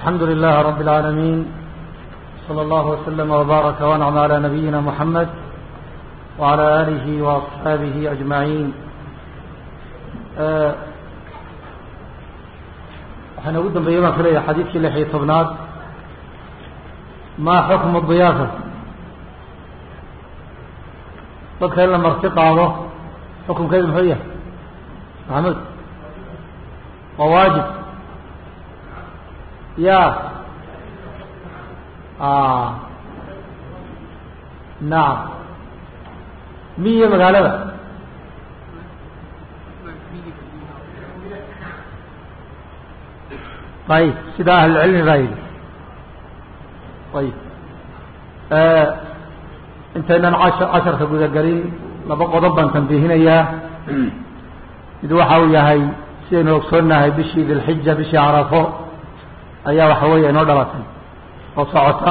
الحمد لله رب العالمين صلى الله وسلم وبارك وانعم على نبينا محمد وعلى آله وأصحابه أجمعين waxaan ugu dambeeyey baan filaya xadiidkii lix iyo tobnaad maa xukmu diyaafa dadka in la marti qaado xukunkeedu muxuu yahay maxamuud waa waajib ya nacam miyo magaalada ayib sida ahlulcilmi baa yidhi ayib intaynan casha casharka gudagelin laba qodob baan tambiihinayaa mid waxa uu yahay sidaynu ogsoonnahay bishii dilxija bishii carafo ayaa waxa weeye inoo dhalatay oo socota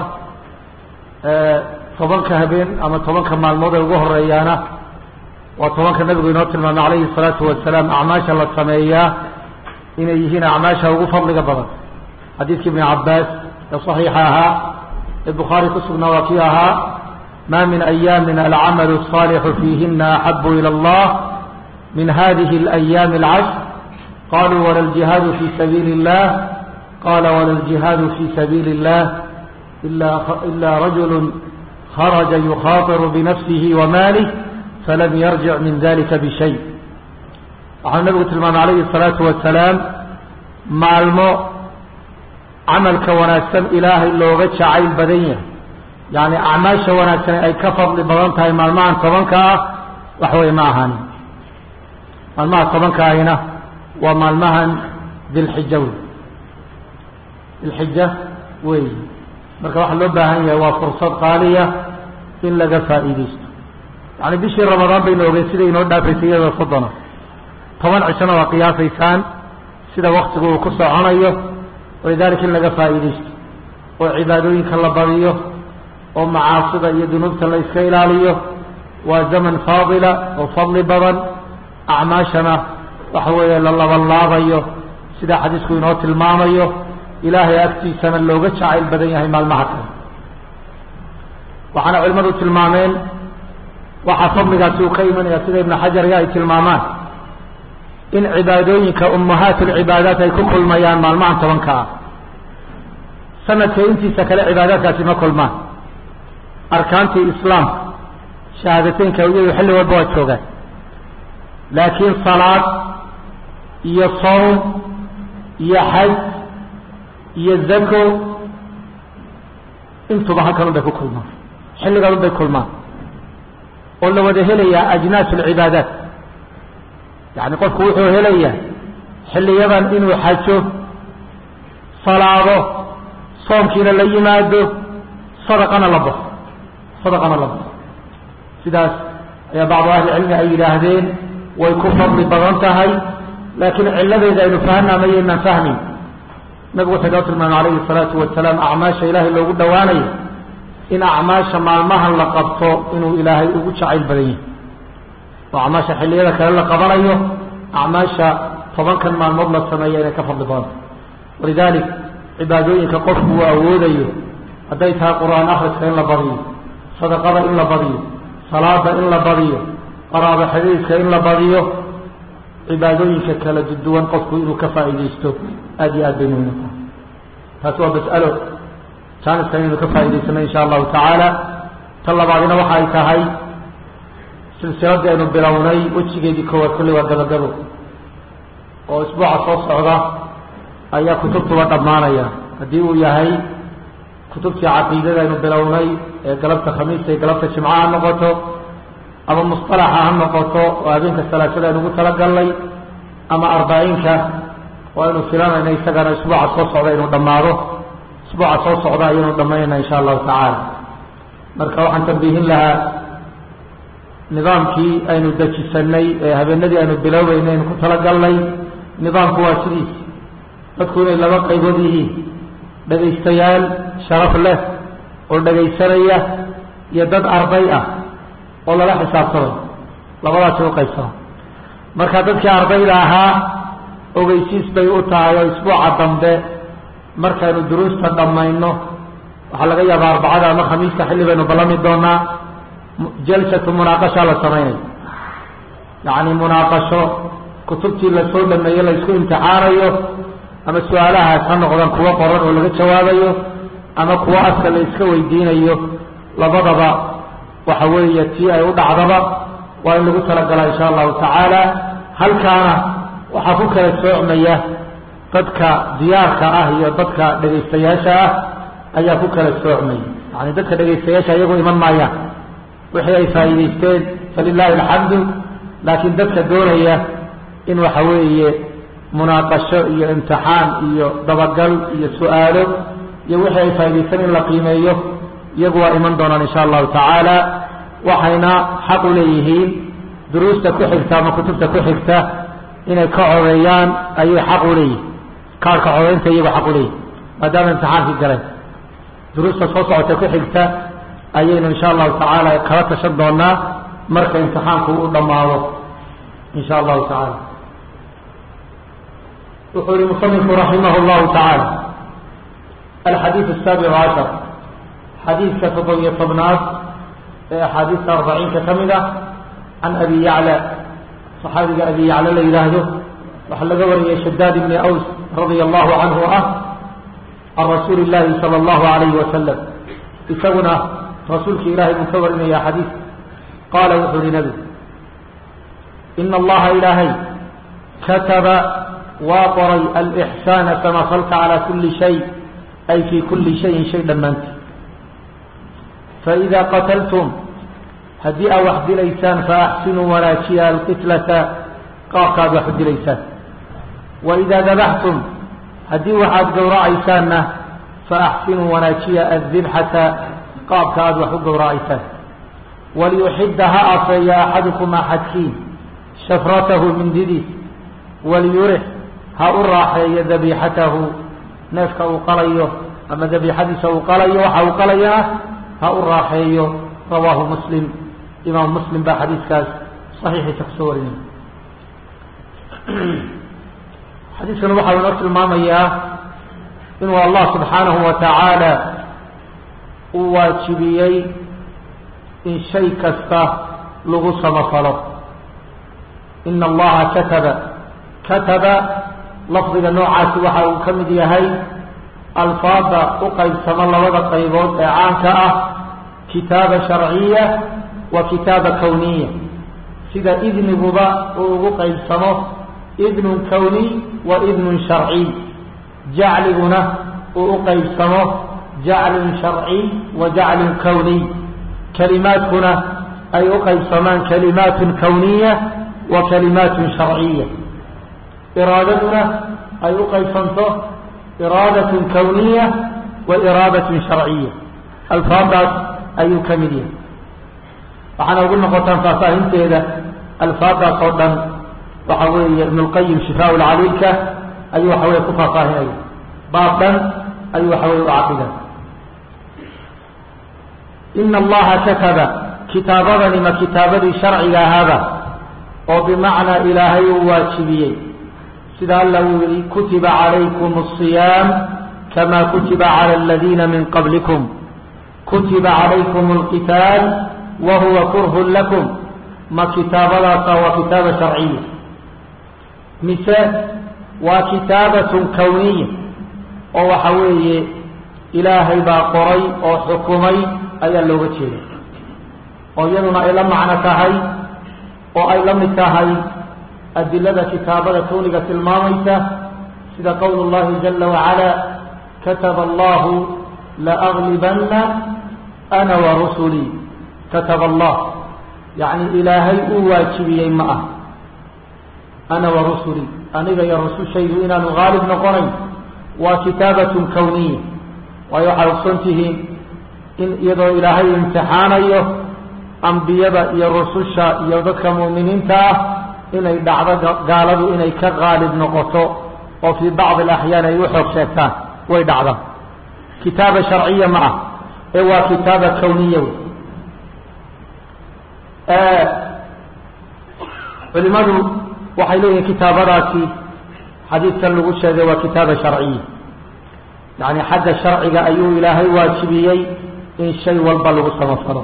tobanka habeen ama tobanka maalmood ee ugu horeeyaana waa tobanka nabigu inoo tilmaamay calayhi الsalaatu wasalaam acmaasha la sameeyaa inay yihiin acmaasha ugu fadliga badan xadiidkii ibni cabaas ee صaxiixa ahaa ee bukhaari ku sugnaa waa kii ahaa ma min ayaamin alcamalu الصaalixu fiihina axabu ilى اllah min hadihi اlأyaami اlcashr qaluu wala اljihaadu fi sabiili الlah qala wala اljihaadu fi sabiili الlah ila rajul kharaja yukhaطiru binafsihi wmalih falam yarjic min dalika bishay waxau nabigu tilmaamay calayhi الsalaatu wasalaam maalmo camalka wanaagsan ilaahay looga jacayl badan yahay yani acmaasha wanaagsan ay ka fadli badan tahay maalmahan tobanka ah wax wey ma ahaanin maalmaha tobanka ahina waa maalmahan dilxija wey dilxija wey marka waxaa loo baahan yahay waa fursad qaaliya in laga faa'iidaysto yani bishii ramadaan baynu ogey sida inoo dhaafaysay iyadoo soddona toban cishona waa qiyaasaysaan sida waktigu uu ku soconayo walidaalika in laga faa'iidaysto oo cibaadooyinka la badiyo oo macaasida iyo dunuubta la iska ilaaliyo waa zaman faadila oo fadli badan acmaashana waxa weeye la labanlaabayo sida xadiisku inoo tilmaamayo ilaahay agtiisana looga jacayl badan yahay maalmaha kale waxaana culimmadu tilmaameen waxaa fadligaasi uu ka imanaya sida ibnu xajarga ay tilmaamaan in cibaadooyinka ummahaat lcibaadaat ay ku kulmayaan maalmahan tobanka ah sanadka intiisa kale cibaadaadkaasi ma kulmaan arkaantii islaamka shahaadateynka iyadu xilli walba waa joogaan laakiin salaad iyo sawm iyo xaj iyo zako intuba halkan un bay ku kulmaan xilligan un bay kulmaan oo la wada helayaa ajnaas alcibaadaat yacni qofku wuxuu helayaa xilliyadan inuu xajo salaado soomkiina la yimaado sadaqana la baxo sadaqana la baxo sidaas ayaa bacdu ahlicilmi ay yidhaahdeen way ku fadli badan tahay laakiin cilladeeda aynu fahanaa mayaynaan fahmayn nabigu wuxuu inoo tilmaamay calayhi الsalaatu wasalaam acmaasha ilaahay loogu dhowaanayo in acmaasha maalmahan la qabto inuu ilaahay ugu jacayl badan yahay oo acmaasha xilliyada kale la qabanayo acmaasha tobankan maalmood la sameeya inay ka fadli badanta walidalik cibaadooyinka qofku uu awoodayo hadday tahay qur-aan akhriska in la badiyo sadaqada in la badiyo salaada in la badiyo qaraabo xadiiska in la badiyo cibaadooyinka kala duwan qofku inuu ka faa'iidaysto aad iyo aad bay muhiim tahay taasi waa mas'alo jaaniskan inaynu ka faa'idaysano insha allahu tacaala tan labaadina waxa ay tahay silsiladii aynu bilownay wejigeedii koowaad kulli waa gabagabo oo isbuuca soo socda ayaa kutubtuba dhammaanaya haddii uu yahay kutubtii caqiidada aynu bilownay ee galabta khamiista iyo galabta jimca ha noqoto ama musطalaxa ha noqoto oo habeenka salaasada aynu ugu talagalnay ama arbaaciinka oo aynu filanayna isagana isbuuca soo socda inuu dhammaado isbuuca soo socda ayaynu dhammaynayna insha allahu tacaala marka waxaan tambiihin lahaa nidaamkii aynu dejisanay ee habeenadii aynu bilowbeynay aynu ku talagalnay nidaamku waa sidiis dadku inay laba qaybood yihiin dhegaystayaal sharaf leh oo dhegaysanaya iyo dad arday ah oo lala xisaabtamay labadaasi u qaybsama marka dadkii ardayda ahaa ogeysiis bay u tahay oo isbuuca dambe markaynu duruusta dhammayno waxaa laga yaabaa arbacada ama khamiista xilli baynu ballami doonaa jalsatu munaaqashaa la samaynayo yacni munaaqasho kutubtii lasoo dhameeye la isku imtixaanayo ama su-aalahaas ha noqdaan kuwo qoran oo laga jawaabayo ama kuwo afka la iska weydiinayo labadaba waxa weeye tii ay u dhacdaba waa in lagu talagalaa insha allahu tacaala halkaana waxaa ku kala soocmaya dadka diyaarka ah iyo dadka dhegaystayaasha ah ayaa ku kala soocmaya yani dadka dhegaystayaasha iyagu iman maayaan wixii ay faa'iidaysteen falilaahi alxamdu laakiin dadka doonaya in waxa weeye munaaqasho iyo imtixaan iyo dabagal iyo su-aalo iyo wixii ay faa'idaysteen in la qiimeeyo iyagu waa iman doonaan insha allahu tacaala waxayna xaq u leeyihiin duruusta ku xigta ama kutubta ku xigta inay ka codeeyaan ayay xaq u leeyihin kaarka codeynta iyagu xaq u leeyihin maadaama imtixaankii galeen duruusta soo socota ku xigta ayaynu insha allahu tacaala kala tashan doonaa marka imtixaanku u dhammaado insha allahu tacaala wuxuu yihi musanifku raximah llahu tacaala alxadiid asaabic cashar xadiidka toddobiyo tobnaad ee axaadiista arbaciinka ka mid ah can abi yacla saxaabiga abi yacla la yidhaahdo waxaa laga wariyay shadaad ibni aws radia allahu canhu ah can rasuuli llahi sala allahu alayhi wasalam isaguna rasuulka ilaahay buu ka warinaya xadiid qaala wuxuu yihi nabigu ina allaha ilaahay kataba waa qoray alixsaana samafalka calaa kuli shay ay fii kuli shayin shay dhammaanti faإida qataltum haddii aad wax dilaysaan faaxsinuu wanaajiya alqitlata qaabkaad wax u dilaysaan waidaa dabaxtum haddii waxaad gowracaysaanna faaxsinuu wanaajiya addibxata qaabka aad wax u gowracaysaan waliyuxidda ha afeeya axadukum axadkiin shafratahu mindidiis waliyurix ha u raaxeeyo dabiixatahu neefka uu qalayo ama dabiixadiisa uu qalayo waxa uu qalayana ha u raaxeeyo rawaahu muslim imaam muslim baa xadiiskaas saxiixiisa kusoo warinaya xadiiskan waxaa inoo tilmaamayaa inuu allah subxaanahu wa tacaala uu waajibiyey in shay kasta lagu samafalo ina allaha kataba kataba lafdiga noocaasi waxa uu ka mid yahay alfaada u qaybsamo labada qaybood ee caanka ah kitaaba sharciya wa kitaaba kawniya sida idniguba uu ugu qaybsamo idnun kawniy wa idnun sharciy jacliguna uu u qaybsamo jaclun sharciy wa jaclun kawniy kalimaadkuna ay u qaybsamaan kalimaatun kawniya wa kalimaatun sharciya iraadaduna ay u qaybsanto iraadat kawniya wa iraadat sharciya alfaadaas ayuu ka mid yahay waxaana ugu noqotaan faahfaahinteeda alfaadaas oo dhan waxa weeye ibn اlqayim shifaa lcaliilka ayuu waxa weye ku faahfaahinaya baab dhan ayuu waxa weye u caqida ina allaha kataba kitaabadani ma kitaabadii sharciga ahaaba oo bimacnaa ilaahay uu waajibiyey sida alla uu yihi kutiba calaykum الصiyaam kama kutiba calى اladiina min qablikum kutiba calaykum اlqitaal wa huwa kurhun lakum ma kitaabadaasa waa kitaaba sharciya mise waa kitaabatun kawniya oo waxa weeye ilaahay baa qoray oo xukumay ayaa looga jeeda oo iyaduna ay la macno tahay oo ay la mid tahay adilada kitaabada kawniga tilmaamaysa sida qowl اllahi jala wacala kataba allahu laaglibanna ana warusulii kataba allah yacni ilaahay uu waajibiyey ma ah ana warusulii aniga iyo rusushaydu inaanu haalib noqonayn waa kitaabatun kawniya waayo waxaad ogson tihiin in iyadoo ilaahay imtixaanayo ambiyada iyo rususha iyo dadka mu'miniinta ah inay dhacdo gaaladu inay ka haalib noqoto oo fii bacdi alaxyaan ay u xoog sheegtaan way dhacda kitaaba sharciya ma ah ee waa kitaaba kawniya wey culimadu waxay leeyihiin kitaabadaasi xadiidkan lagu sheegay waa kitaaba sharciya yacni xagga sharciga ayuu ilaahay waajibiyey in shay walba lagu samafalo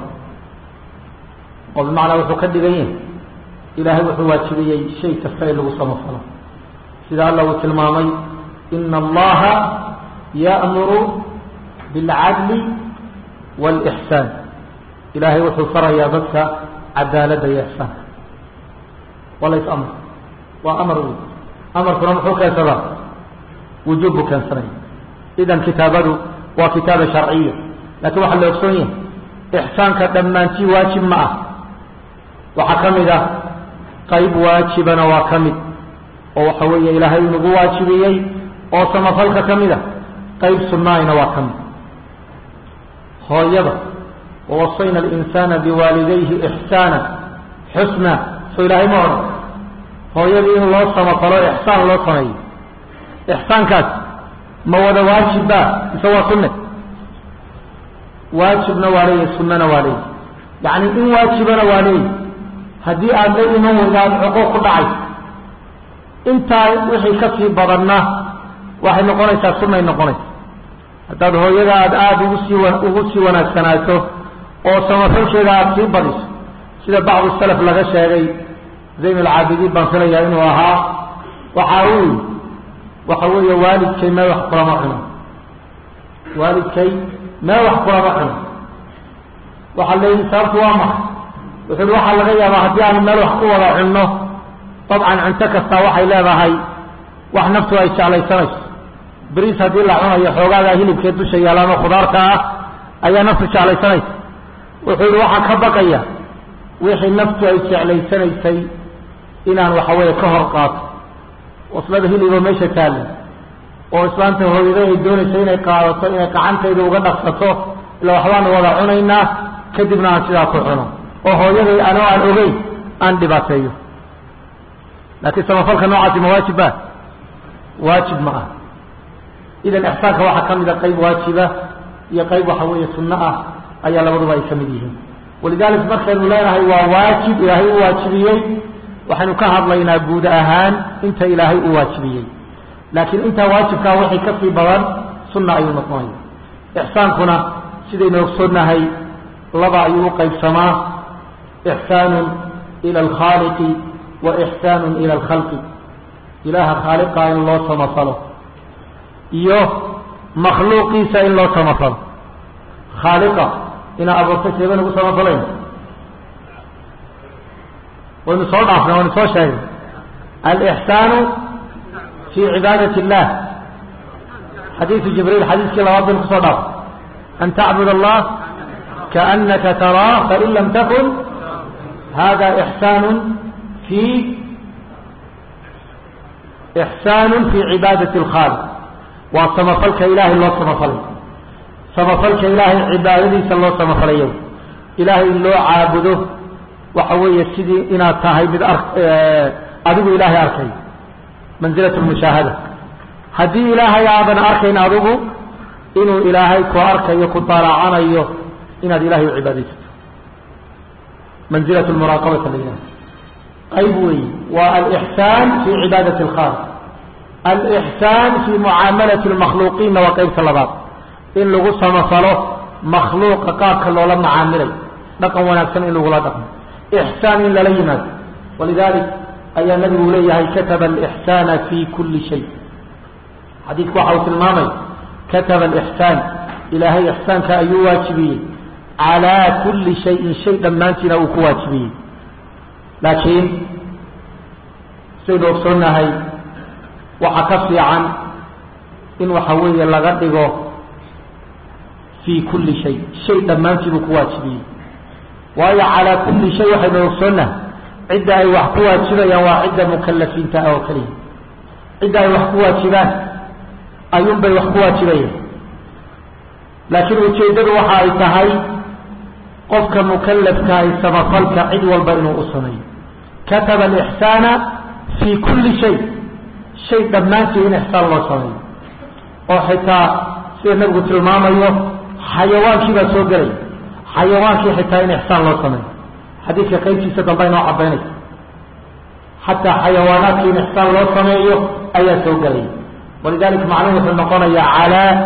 oo bimacnaa wuxuu ka dhigan yahay ilaahay wuxuu waajibiyey shay kasta in lagu samafalo sida alla uu tilmaamay ina allaha ya'muru bilcadli wاlإxsaan ilaahay wuxuu farayaa dadka cadaaladda iyo ixsaanka waa lays amr waa amar wey amarkuna muxuu keensadaa wujuub buu keensanaya idan kitaabadu waa kitaaba sharciya lakin waxaa la ogsoon yahay ixsaanka dhammaantii waajib ma ah waxaa ka mid ah qayb waajibana waa ka mid oo waxa weeye ilaahay inagu waajibiyey oo samafalka ka mid a qayb sunnaayna waa ka mid hooyada wawasayna alinsaana biwaalidayhi ixsaana xusna soo ilaahay ma odhan hooyadii in loo samafalo ixsaan loo sameeyo ixsaankaas ma wada waajibba mise waa sunne waajibna waa leeyahy sunnana waa leeyahy yacni in waajibana waa leeyahy haddii aad la iman weyda aada xuquuq ku dhacay intaa wixii ka sii badanna waxay noqonaysaa sunnay noqonaysa haddaad hooyada aad aada ugu sii ugu sii wanaagsanaato oo samafalkeeda aada sii badiso sida bacdu salaf laga sheegay zayn alcaabidiin baan filayaa inuu ahaa waxa uu yii waxa weeye waalidkay meel wax kulama cuno waalidkay meel wax kulama cuno waxaa leeyihi sababtu waa maxay wuxu uhi waxaa laga yaabaa haddii aanu meel wax ku wada cunno dabcan cunto kastaa waxay leedahay wax naftu ay jeclaysanayso beriis haddii la cunayo xoogaagaa hilibkee dusha yaalaan oo khudaarta ah ayaa naftu jeclaysanaysa wuxuu yihi waxaan ka baqaya wixii naftu ay jeclaysanaysay inaan waxa weeye ka hor qaato waslada hiliboo meesha taalla oo islaanta hooyada ay doonaysa inay qaadato inay gacantayda uga dhaqsato ila waxbaanu wada cunaynaa kadibna aan sidaa ku cuno oo hooyaday anoo aan ogeyn aan dhibaateeyo laakiin samafalka noocaasi ma waajib ba waajib ma ah idan ixsaanka waxaa ka mida qayb waajiba iyo qayb waxa weeye sunno ah ayaa labaduba ay ka mid yihiin walidalik markaynu leenahay waa waajib ilaahay u waajibiyey waxaynu ka hadlaynaa guud ahaan inta ilaahay u waajibiyey laakiin intaa waajibkaa wixii ka sii badan sunna ayuu noqonaya ixsaankuna sidaynu ogsoonnahay laba ayuu u qaybsamaa ixsaanun ila alkhaaliqi wa ixsaanun ila alkhalqi ilaaha khaaliqa in loo samafalo iyo makhluuqiisa in loo samafalo khaaliqa inaa abuurtay seeban ugu samafalayn waynu soo dhaafnay waynu soo sheegnay alixsaanu fi cibaadat illah xadiidu jibriil xadiiskii labaad baynu kusoo dhaafnay an tacbud allah kaanaka taraa fain lam takun hada ixsaanu fi ixsaanu fi cibaadati alkhaaliq waa samafalka ilaahay loo samafalay samafalka ilaahay cibaadadiisa loo samafalayo ilaahay in loo caabudo waxa weeye sidii inaad tahay mid ar adigu ilaahay arkay manzilat lmushaahada haddii ilaahay aadan arkayn adigu inuu ilaahay ku arkayo ku daalaacanayo inaad ilahay u cibaadaysato manzilat lmuraaqabata la yidhaha qayb weyi waa alixsaan fi cibaadati alkhaaliq alixsaan fi mucaamalati lmakhluuqiinna waa qaybta labaad in lagu samafalo makhluuqa qaabka loola macaamilay dhaqan wanaagsan in lagula dhaqmo ixsaan in lala yimaado walidalik ayaa nabigu leeyahay kataba alixsaana fi kuli shay xadiidku waxa uu tilmaamay kataba alixsaan ilaahay ixsaanka ayuu waajibiyey calaa kulli shayin shay dhammaantiina uu ku waajibiyey laakiin sidaynu ogsoonnahay waxaa ka fiican in waxa weeye laga dhigo fii kulli shay shay dhammaantii buu ku waajibiyey waayo calaa kulli shay waxaynu ogsoonnahay cidda ay wax ku waajibayaan waa cidda mukalafiinta ah oo keliya cidda ay wax ku waajibaan ayuunbay wax ku waajibayaan laakiin ujeeddadu waxa ay tahay qofka mukalafka ay samafalka cid walba inuu u sameeyo kataba alixsaana fii kulli shay shay dhammaantii in ixsaan loo sameeyo oo xitaa sida nabigu tilmaamayo xayawaankii baa soo gelaya xayawaankii xitaa in ixsaan loo sameeyo xadiidka qaybtiisa dambe inoo cadaynaysa xataa xayawaanaadkii in ixsaan loo sameeyo ayaa soo gelaya walidalika macnuhu wuxuu noqonayaa calaa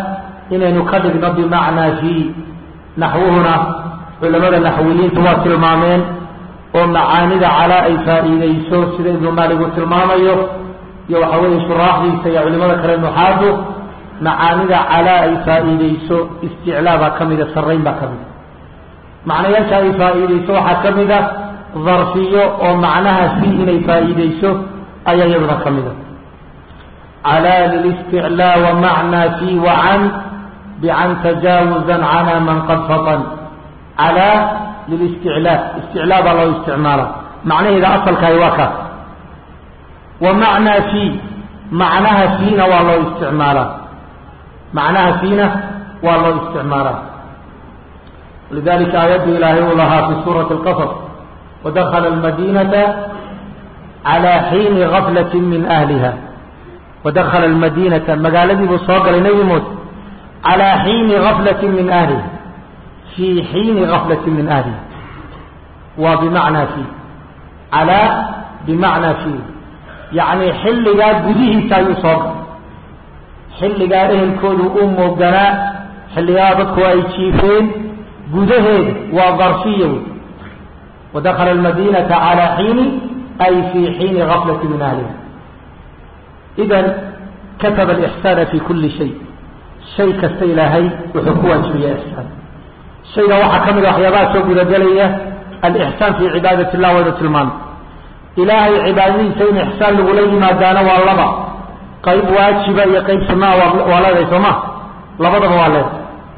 inaynu ka dhigno bimacnaa fii naxwuhuna culamada naxwiyiintu waa tilmaameen oo macaanida calaa ay faa'iideyso sida ibnu maalik uu tilmaamayo iyo waxa weeye shuraaxdiisa iyo culimada kale nuxaadu macaanida calaa ay faa'iideyso isticlaa baa ka mida sarrayn baa ka mida macnayaasha ay faa'iideyso waxaa ka mida darfiyo oo macnaha fii inay faa'iideyso ayaa iyaduna ka mida calaa lilisticlaa wa macnaa fii wa can bican tajaawuzan cana man qad fatan calaa lilisticlaa isticlaa baa loo isticmaala macnaheeda asalkahi waa kaas wa macnaa fii macnaha fiina waa loo isticmaalaa macnaha fiina waa loo isticmaalaa lidalika aayaddu ilaahay uu lahaa fi suurati اlqasr wadakala almadinata calى xiini gaflati min ahliha wadakala almadinata magaaladii buu soo galay nebi muuse calaa xiini gaflati min ahliha fii xiini gaflati min ahliha waa bimacnaa fii calaa bimacnaa fii yacni xilligaa gudihiisa ayuu soo galay xilligaa ehelkoodu u mooganaa xilligaa dadku ay jiifeen gudaheeda waa darfiya wey wadakala almadinata calaa xiini ay fii xiini gaflati min ahliha idan kataba alixsaana fi kuli shay shay kasta ilaahay wuxuu ku waajibiya ixsaan shayga waxaa ka mida waxyaabaha soo gudagelaya alixsaan fii cibaadati illah waynu tilmaamay ilaahay cibaadadiisa in ixsaan lagula yimaadaana waa laba qayb waajiba iyo qayb sunaa waa leedahay soo ma labadaba waa leedahay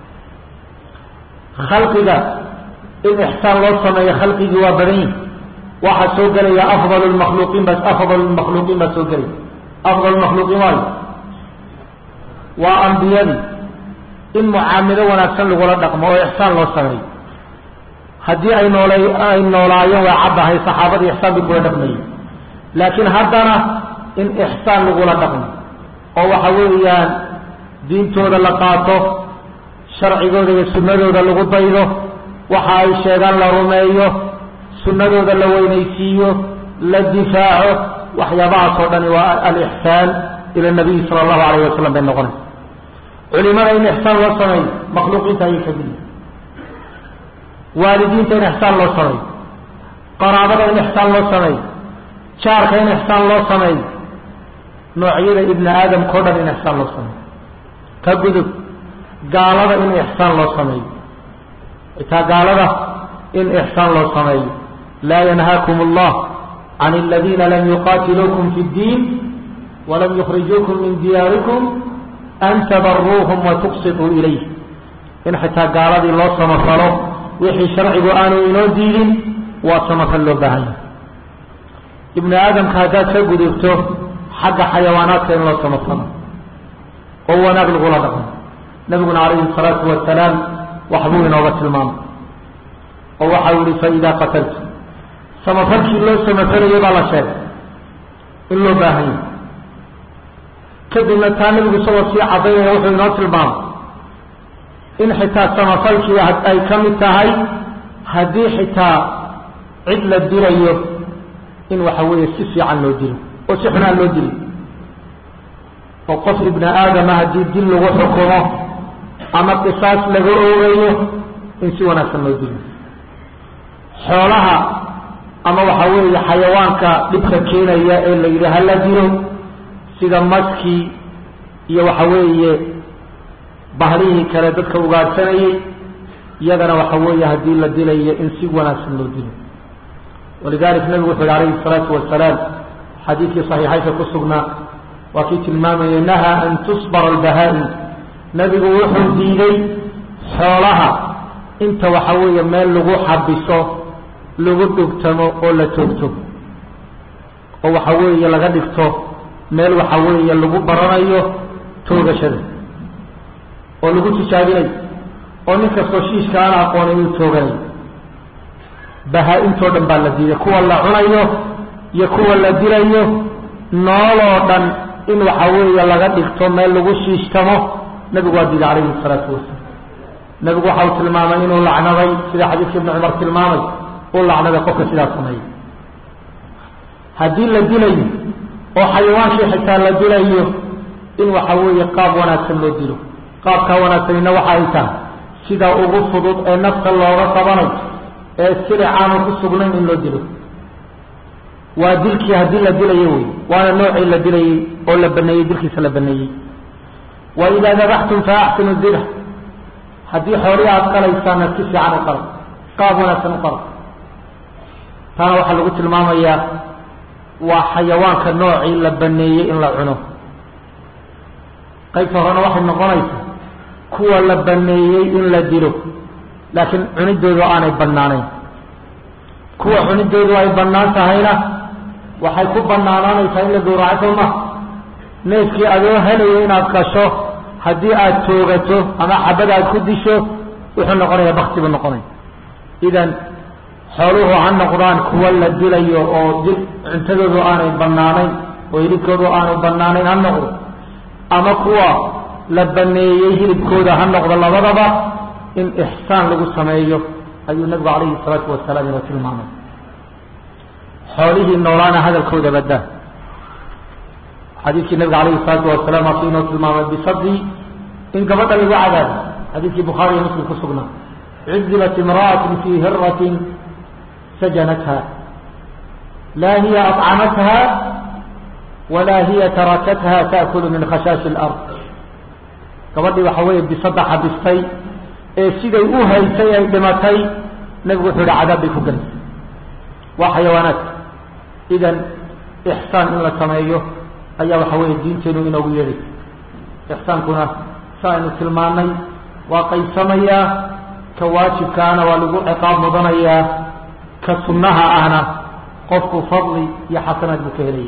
khalqiga in ixsaan loo sameeyo khalqigii waa badan yihi waxaa soo gelaya afdal lmakhluuqiin bas afdal lmakhluuqiin baa soo gelaya afdal makhluuqiin waayo waa ambiyadii in mucaamilo wanaagsan lagula dhaqmo oo ixsaan loo sameeyo haddii ay noolay ay noolaayeen waa caddahay saxaabadii ixsaan bay kula dhaqmayeen laakiin haddana in ixsaan lagula dhaqmo oo waxa weeyaan diintooda la qaato sharcigooda iyo sunnadooda lagu daydo waxa ay sheegaan la rumeeyo sunnadooda la weynaysiiyo la difaaco waxyaabahaas oo dhani waa alixsaan ila nabiyi sala allahu alayh wasalam bay noqonaysa culimada in ixsaan loo sameeyo makhluuqiinta ayay kamid yihin waalidiinta in ixsaan loo sameeyo qaraabada in ixsaan loo sameeyo jaarka in ixsaan loo sameeyo noocyada ibni aadamka o dhan in ixsaan loo sameeyo ka gudub gaalada in ixsaan loo sameeyo xitaa gaalada in ixsaan loo sameeyo laa yanhaakum allah can aladiina lam yuqaatiluukum fi اddiin walam yukhrijuukum min diyaarikum an tabaruuhum watuqsituu ilayh in xitaa gaaladii loo samafalo wixii sharcigu aanu inoo diidin waa samafal loo baahan yahay ibni aadamka haddaad ka gudubto xagga xayawaanaadka in loo samafalo oo wanaag lagula dhaqmo nabiguna calayhi salaatu wasalaam waxbuu inooga tilmaamay oo waxau yihi faidaa qataltu samafalkii loo samafalayay baa la sheegay in loo baahan yahay kadibna taa nabigu isagoo sii cadaynaya wuxuu inoo tilmaamay in xitaa samafalkii ay ka mid tahay haddii xitaa cid la dilayo in waxa weeye si fiican loo dilo oo si xunaan loo dilo oo qof ibni aadama haddii dil lagu xukumo ama qisaas laga oogayo in si wanaagsan loo dilo xoolaha ama waxa weeye xayawaanka dhibka keenaya ee la yidhi hala dilo sida maskii iyo waxa weeye bahlihii kale dadka ugaadsanayay iyagana waxa weeye haddii la dilayo in si wanaagsan loo dilo walidalik nabigu wuxu yhi alayhi الsalaatu wasalaam xadiidkii صaxiixaynka ku sugnaa waa kii tilmaamayay nahaa an tusbara albahaa-im nabigu wuxuu diiday xoolaha inta waxa weeye meel lagu xabiso lagu dhugtamo oo la toogto oo waxa weeye laga dhigto meel waxa weeye lagu baranayo toogashada oo lagu tijaabinayo oo nin kastoo shiishka aan aqoon inuu tooganayo bahaa-intoo dhan baa la diiday kuwa la cunayo iyo kuwa la dilayo nooloo dhan in waxa weeye laga dhigto meel lagu shiishtamo nabigu waa diiday calayhi salaatu wasalaam nabigu waxa uu tilmaamay inuu lacnaday sida xadiidka ibni cumar tilmaamay uu lacnaday qofka sidaas sameeya haddii la dilayo oo xayawaankii xitaa la dilayo in waxa weeye qaab wanaagsan loo dilo qaabkaa wanaagsanina waxa ay tahay sida ugu fudud ee nafta looga qabanayo ee silicaanu ku sugnayn in loo dilo waa dilkii haddii la dilayo wey waana noocii la dilayey oo la baneeyey dilkiisa la baneeyey wa idaa dabaxtum fa axsinu dibx haddii xoolihii aada qalaysaana si fiican u qala qaab wanaagsan u qala taana waxaa lagu tilmaamayaa waa xayawaanka noocii la baneeyey in la cuno qaybta horena waxay noqonaysaa kuwa la baneeyey in la dilo laakiin cunidoodu aanay banaanayn kuwa cunidoodu ay bannaan tahayna waxay ku banaanaanaysaa in la gowraco soo ma neefkii adoo helayo inaad qasho haddii aada toogato ama xabad aad ku disho wuxuu noqonayaa bakti buu noqonaya idan xooluhu ha noqdaan kuwa la dilayo oo dil cuntadoodu aanay banaanayn oo hilibkoodu aanay banaanayn ha noqdo ama kuwa la baneeyey hilibkooda ha noqdo labadaba in ixsaan lagu sameeyo ayuu nabigu calayhi salaatu wasalaam inoo tilmaamay xoolihii noolaana hadalkooda badaa xadiidkii nabiga calayhi salaatu wasalaam asu inoo tilmaamay bisadii in gabadha lagu cadaabo xadiidkii bukhaari iyo muslim ku sugnaa cudibat imra'atun fii hiratin sajanatha laa hiya aطcamatha walaa hiya tarakatha taakulu min khashaashi اlard gabadhii waxa weeye bisada xabistay ee siday u haysay ay dhimatay nabigu wuxuu yihi cadaab bay ku gelisay waa xayawaanaadka idan ixsaan in la sameeyo ayaa waxa weeye diinteenu inoogu yeedhay ixsaankuna sa aynu tilmaanay waa qaybsamayaa ka waajibkaana waa lagu ciqaab mudanayaa ka sunnaha ahna qofku fadli iyo xasanaad buu ka helaya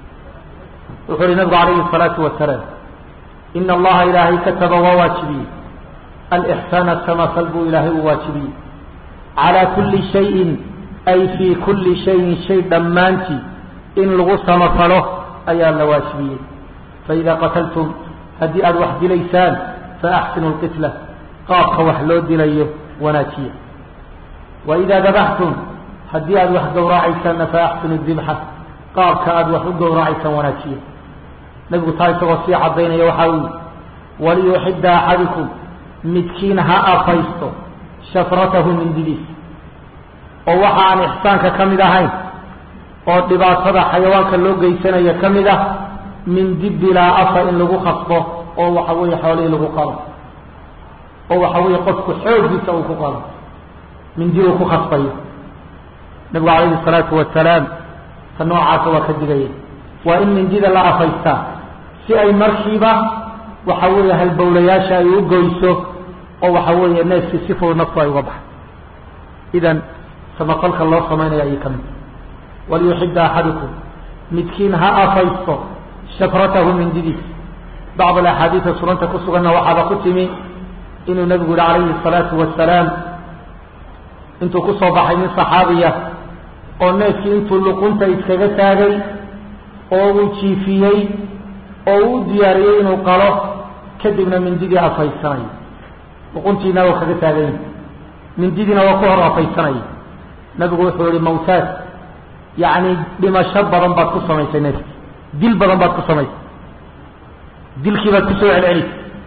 wuxuu uhi nabigu calayhi الsalaatu wasalaam ina allaha ilaahay kataba waa waajibiyey alixsaana samafal buu ilaahay uu waajibiyey calaa kulli shayin ay fii kulli shayin shay dhammaantii in lagu samafalo ayaa la waajibiyey faidaa qataltum haddii aada wax dilaysaan faaxsinu lqitla qaabka wax loo dilayo wanaajiya waidaa dabaxtum haddii aada wax gowracaysaanna faaxsinu dibxa qaabka aada wax u gowracaysaan wanaajiya nabigu taa isagoo sii cadaynaya waxaa uu yihi waliyuxida axadikum midkiin ha afaysto shafratahu mindidiis oo waxa aan ixsaanka ka mid ahayn oo dhibaatada xayawaanka loo geysanaya ka mid ah mindi bilaa afa in lagu khasbo oo waxa weeye xoolihii lagu qalo oo waxa weeye qofku xooggiisa uu ku qalo mindi uu ku khasbayo nabigu calayhi salaatu wasalaam ta noocaasa waa ka digaya waa in mindida la afaystaa si ay markiiba waxa weeye halbowlayaasha ay u goyso oo waxa weeye neefkii si fudud naftu ay uga baxay idan samafalka loo samaynayo ayay ka mid waliyuxida axadukum midkiin ha afaysto shafratahu mindidiis bacd alaxaadiida sunanta ku suganna waxaaba ku timi inuu nabigu yihi calayhi الsalaatu wasalaam intuu ku soo baxay nin saxaabiya oo neefkii intuu luqunta iskaga taagay oo uu jiifiyey oo uu u diyaariyey inuu qalo kadibna mindidii afaysanay luquntiina waa kaga taagany mindidiina waa ku hor afaysanaya nabigu wuxuu yihi mawtaad yacni dhimasho badan baad ku samaysay neefki dil badan baad ku samaysay dilkii baad kusoo celcelisay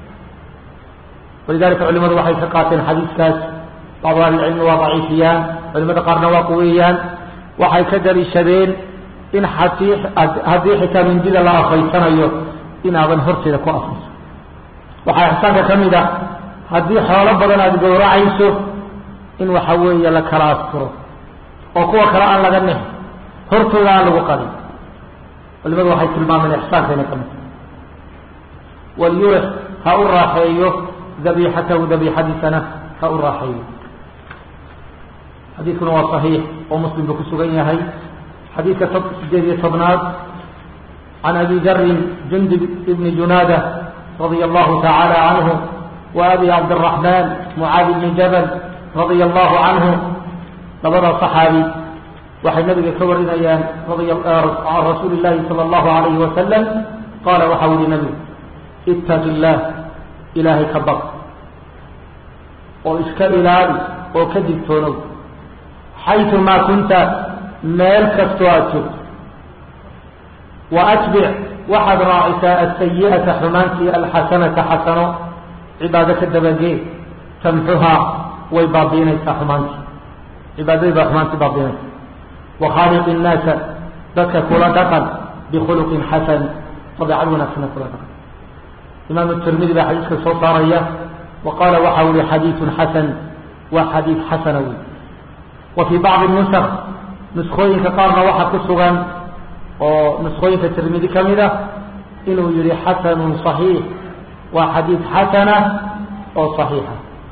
walidalika culimadu waxay ka qaateen xadiiskaas bacdu ahlicilmi waa daciifiyaan culimada qaarna waa quweeyaan waxay ka daliishadeen in hatii haddii xitaa mindida la afaysanayo inaadan horteeda ku afayso waxaa ixsaanka ka mid ah haddii xoolo badan aada gowracayso in waxa weeye la kala asturo oo kuwa kale aan laga nix hortooda aan lagu qadin culimadu waxay tilmaameen ixsaanka inay ka mid walyurix ha u raaxeeyo dabiixatahu dabiixadiisana ha u raaxeeyo xadiidkuna waa صaxiix oo muslim buu ku sugan yahay xadiidka sideed iyo tobnaad can abi darin jundub ibni junaada radia allahu tacaala canhu wa abi cabdiraxmaan mucaadi bni jabal radia allahu canhu labada صaxaabi waxay nabiga ka warinayaan can rasuuli llahi salى allahu alayhi wasalam qaala waxau yihi nabigu itaqi illaah ilaahay ka baq oo iska ilaali oo ka digtoonow xaytu maa kunta meel kastoo aada joogto wa atbic waxaad raacisaa asayi'ata xumaantii alxasanata xasano cibaado ka dabagee tamxuhaa way baabiinaysaa xumaantii cibaadadii baa xumaantii baabiinaysa wakhaaliqi innaasa dadka kula dhaqan bikhuluqin xasan dabeecad wanaagsana kula dhaqan imaamu tirmidi baa xadiiska soo saaraya wa qaala waxa u yihi xadiidun xasan waa xadiid xasana wey wa fii bacdi nusakh nuskooyinka qaarna waxaa ku sugan oo nuskooyinka tirmidi ka mid ah inuu yihi xasanun صaxiix waa xadiid xasana oo صaxiixa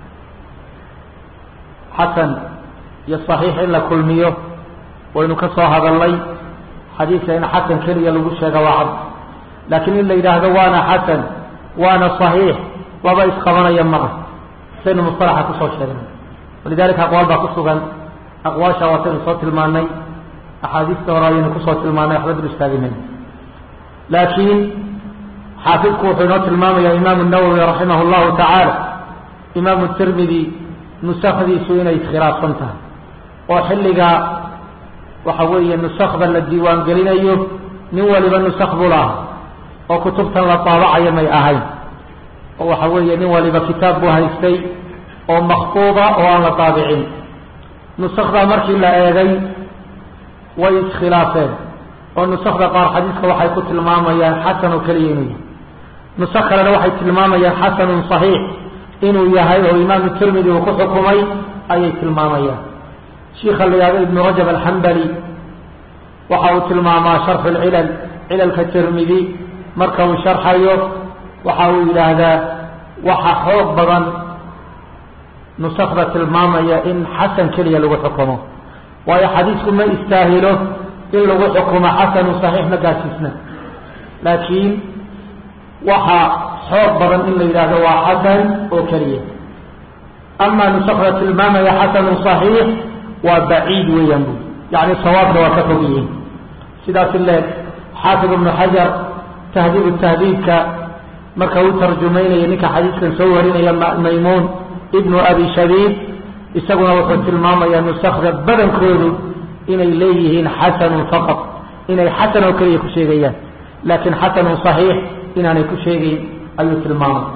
xasan iyo صaxiix in la kulmiyo waynu ka soo hadalnay xadiidka in xasan keliya lagu sheega waa cad laakiin in la yidhaahdo waana xasan waana صaxiix laba isqabanaya ma ah saynu musطalaxa kusoo sheegnay walidalika aqwaal baa ku sugan aqwaasha waataynu soo tilmaanay axaadiista hore ayaynu kusoo tilmaanay waxba dul istaaginayn laakiin xaafidku wuxuu inoo tilmaamaya imaamu nawowi raximah اllahu tacaala imaamu tirmidi nusakdiisu inay iskhilaafsan tahay oo xilliga waxa weeye nusakda la diiwaan gelinayo nin waliba nusak buu lahaa oo kutubtan la daabacayo may ahayn oo waxa weeye nin waliba kitaab buu haystay oo maktuuba oo aan la daabicin nusakdaa markii la eegay way iskhilaafeen oo nusakda qaar xadiiska waxay ku tilmaamayaan xasan oo keliya inuu yahay nusak kalena waxay tilmaamayaan xasanun صaxiix inuu yahay oo imaamu tirmidi uu ku xukumay ayay tilmaamayaan shiika la yihahdo ibnu rajab alxambali waxa uu tilmaamaa sharxu lcilal cilalka tirmidi marka uu sharxayo waxa uu yidhaahdaa waxa xoog badan nusakda tilmaamaya in xasan keliya lagu xukumo waayo xadiisku ma istaahilo in lagu xukumo xasanu صaxiix ma gaarsiisna laakiin waxa xoog badan in la yidhaahdo waa xasan oo keliya ama nusakda tilmaamaya xasanu صaxiix waa baciid weeyaan bu yani sawaabka waa ka fog yihiin sidaas leeg xaafid ibnu xajar tahdiib tahdiibka marka uu tarjumaynaya ninka xadiiskan soo warinaya maymuun ibnu abi shabiib isaguna wuxuu tilmaamayaa nusakda badankoodu inay leeyihiin xasanun faqad inay xasan oo keliya ku sheegayaan laakiin xasanun صaxiix inaanay ku sheegayn ayuu tilmaamay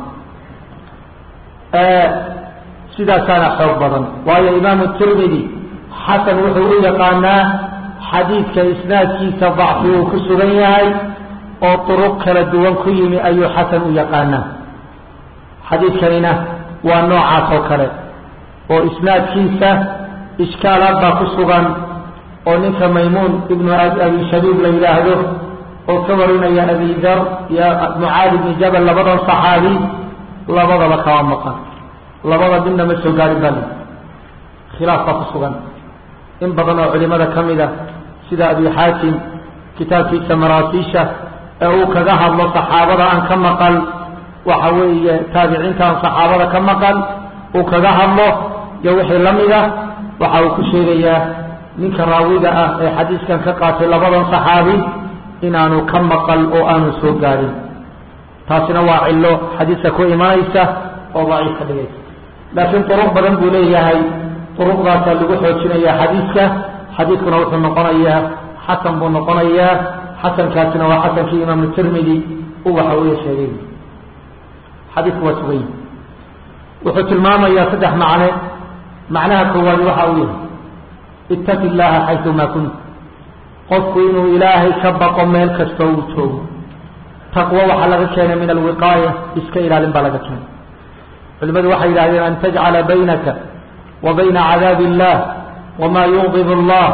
sidaasaana xoog badan waayo imaamu tirmidi xasan wuxuu u yaqaanaa xadiidka isnaadkiisa dacfi uu ku sugan yahay oo duruq kala duwan ku yimi ayuu xasan u yaqaanaa xadiidkanina waa noocaas oo kale oo isnaadkiisa ishkaalaad baa ku sugan oo ninka maymuun ibnu abi shabiib la yidhaahdo oo ka warinaya abi dar iyo mucaadi bni jabal labadan saxaabi labadaba kama maqan labada midna ma soo gaarin baa lii khilaaf baa ku sugan in badan oo culimada ka mid a sida abi xaakim kitaabkiisa maraasiisha ee uu kaga hadlo saxaabada aan ka maqal waxa weeye taabiciinta aan saxaabada ka maqal uu kaga hadlo iyo wixii la mid a waxa uu ku sheegayaa ninka raawiga ah ee xadiiskan ka qaatay labadan saxaabi inaanu ka maqal oo aanu soo gaadhin taasina waa cillo xadiiska ku imanaysa oo daciif ka dhigaysa laakiin duruq badan buu leeyahay duruqdaasaa lagu xoojinaya xadiiska xadiidkuna wuxuu noqonayaa xasan buu noqonayaa xasankaasina waa xasankii imaamu tirmidi uu waxa weeye sheegay xadiidku waa sugay wuxuu tilmaamayaa saddex macne macnaha koowaad waxa uu yahay ittaqi illaaha xaysumaa kunt qofku inuu ilaahay ka baqo meel kastoo uu joogo taqwo waxaa laga keenay min alwiqaaya iska ilaalin baa laga keenay culimadu waxay yidhahdeen an tajcala baynaka wa bayna cadaabi illah wamaa yuqdib allah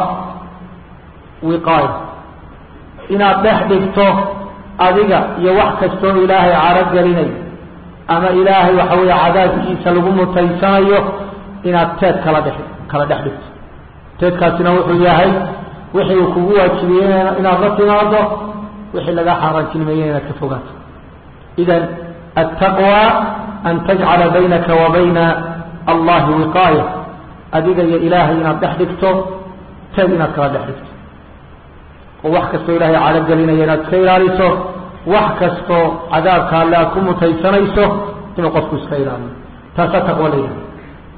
wiqaaya inaad dhex dhigto adiga iyo wax kastoo ilaahay caro gelinay ama ilaahay waxa weeye cadaabkiisa lagu mutaysanayo inaad teed kala dhex kala dhex dhigto teedkaasina wuxuu yahay wixii uu kugu waajibiyey inaad la timaado wixii laga xaaraantinimeeyey inaad ka fogaato idan attaqwa an tajcala baynaka wa bayna allahi wiqaaya adiga iyo ilaahay inaad dhex dhigto teed inaad kala dhex dhigto oo wax kastoo ilaahay calogelinaya inaad iska ilaaliso wax kastoo cadaabka alle aad ku mutaysanayso inuu qofku iska ilaaliyo taasaa taqwo la yidhaha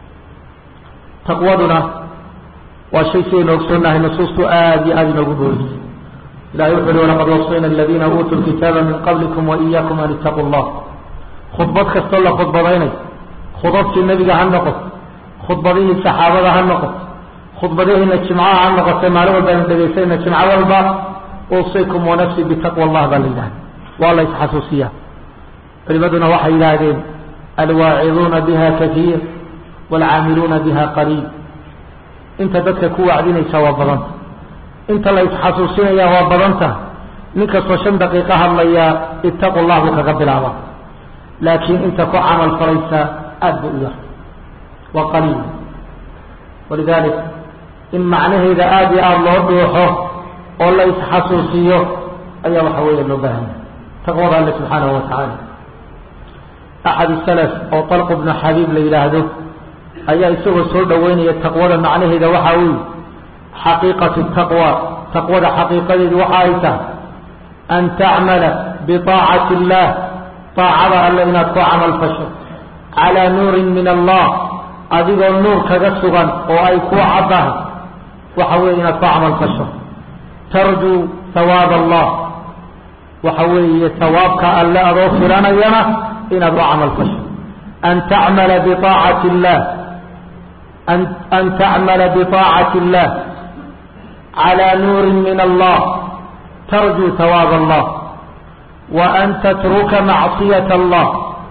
taqwaduna waa shay sidaynu ogsoonnahay nusuustu aada iyo aada inoogu boorisay ilahay wuxu uhi walaqad wasayna aladiina uutuu lkitaaba min qablikum waiyakum an ittaquu llah khudbad kastoo la khudbadaynayo khudabtii nebiga ha noqoto khudbadihii saxaabada ha noqoto khudbadihiina jimcaha ha noqotay maalin walba aynu dhegaysayna jimco walba uusikum wanafsi bitaqwa allah baa la yidhahda waa la isxasuusiyaa culimaduna waxay yidhaahdeen alwaaciduuna biha kaiir waalcaamiluuna biha qaliil inta dadka ku wacdinaysa waa badanta inta la isxasuusinaya waa badanta nin kastoo shan daqiiqo hadlaya ittaqu llah buu kaga bilaaba laakiin inta ku camal falaysa aada buu u yar waa qaliil walidalik in macnaheeda aada iyo aada loo dhuuxo oo la isxasuusiyo ayaa waxa weeye loo baahanya taqwada alle subxaanahu wa tacaala axad salaf oo talq bnu xabiib la yidhaahdo ayaa isagoo soo dhoweynaya taqwada macnaheeda waxa uu yihi xaqiiqatu taqwa taqwada xaqiiqadeedu waxa ay tahay an tacmala biطaacati اllah طaacada alle inaad ku camal fasho calىa nuurin min allah adigoo nuur kaga sugan oo ay ku caddahay waxa weeye inaad ku camal fasho tarjuu hawaab allah waxa weeye hawaabka alle adoo filanayana inaad u camal fasho an tacmala biطaacati اllah an tacmala biطaacati اllah calى nuuri min allah tarjuu hawaab allah wa an tatruka macصiyaة allah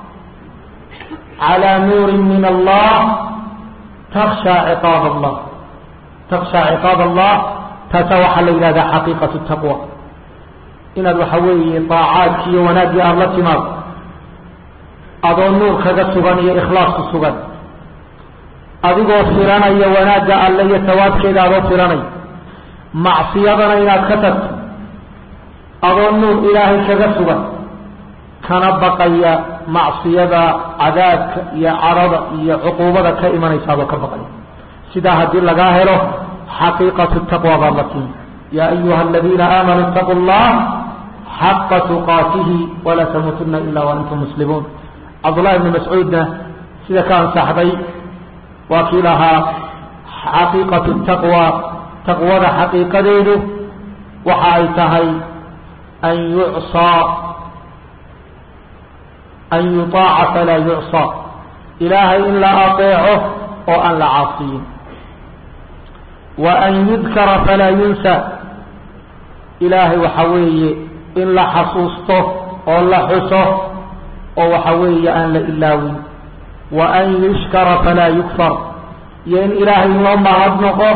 calى nuuri min allah taksha ciqaab allah taksha ciqaab allah taasa waxaa la yidhahdaa xaqiiqatu taqwa inaad waxa weeye daacaadki iyo wanaaggii aada la timaado adoo nuur kaga sugan iyo ikhlaas ku sugan adigoo filanaya wanaagga alle iyo tawaabkeeda adoo filanaya macsiyadana inaad ka tagto adoo nuur ilaahay kaga sugan kana baqaya macsiyada cadaabka iyo carada iyo cuquubada ka imanaysa adoo ka baqaya sidaa haddii lagaa helo xaqiiqatu taqwa baad la timi yaa ayuha aladiina aamanuu itaquu llah xaqa tuqaatihi walaa tamuutuna ila waantum muslimuun cabdullahi bni mascuudna sida ka ansaxday waa kii lahaa xaqiiqatu taqwa taqwada xaqiiqadeedu waxa ay tahay an yucsaa an yutaaca falaa yucsaa ilaahay in la ateeco oo aan la caasiyin wa an yudkara falaa yunsa ilaahay waxa weeye in la xasuusto oo la xuso oo waxa weeye aan la ilaawin wa an yushkara falaa yukfar iyo in ilaahay loo mahadnoqo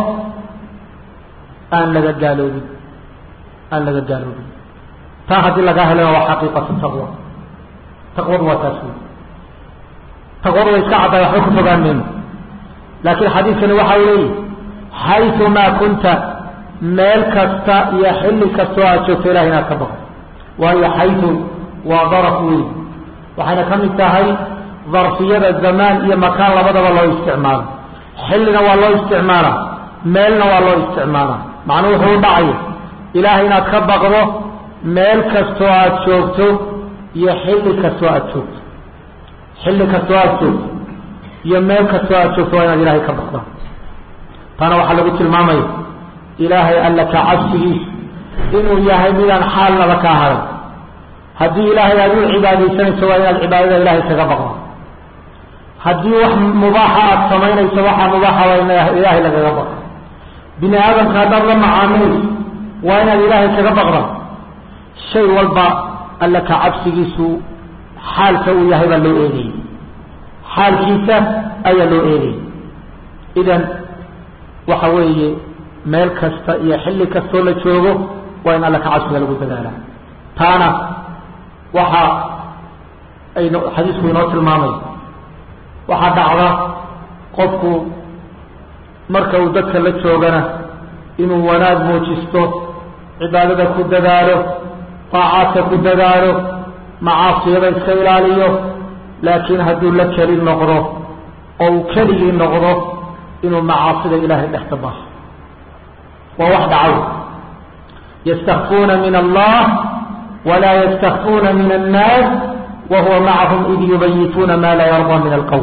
aan laga gaaloobin aan laga gaaloobin taa haddii lagaa helana waa xaqiiqatu taqwa taqwadu waa taas wey taqwadu way iska caddaay waxba ku fogaan mayno laakiin xadiidkani waxa uu leeyihi xayumaa kunta meel kasta iyo xilli kastoo aad joogto ilahay inaad ka baqo waayo xayu waa daraf weyn waxayna ka mid tahay darfiyada zamaan iyo makaan labadaba loo isticmaalo xillina waa loo isticmaalaa meelna waa loo isticmaalaa macnuu wuxuu u dhacaya ilaahay inaad ka baqdo meel kastoo aad joogto iyo xilli kastoo aad joogto xilli kastoo aad joogto iyo meel kastoo aad joogto waa inaad ilaahay ka baqdaa taana waxaa lagu tilmaamaya ilaahay alla ka cabsigiisa inuu yahay midaan xaalnaba kaa haray haddii ilaahay aad u cibaadaysanayso waa inaad cibaadada ilaahay kaga baqdo haddii wax mubaaxa aada samaynayso waxaa mubaaxa waa in ilaahay lagaga baqo bini aadamka haddaad la macaamilayso waa inaad ilaahay kaga baqda shay walba alla ka cabsigiisu xaalka uu yahay baa loo eegayay xaalkiisa ayaa loo eegayay idan waxa weeye meel kasta iyo xilli kastoo la joogo waa in alla ka cabsiga lagu dadaalaa taana waxa aynu xadiisku inoo tilmaamay waxaa dhacda qofku marka uu dadka la joogana inuu wanaag muujisto cibaadada ku dadaalo daacaadka ku dadaalo macaasiyada iska ilaaliyo laakiin hadduu la keli noqdo oo uu keligii noqdo inuu macaasida ilaahay dhex ka baaso waa wax dhacaw yastakfuuna min allah walaa yastakfuuna min annaas وهو معهم إذ يبيتون ما لا يرضى من القول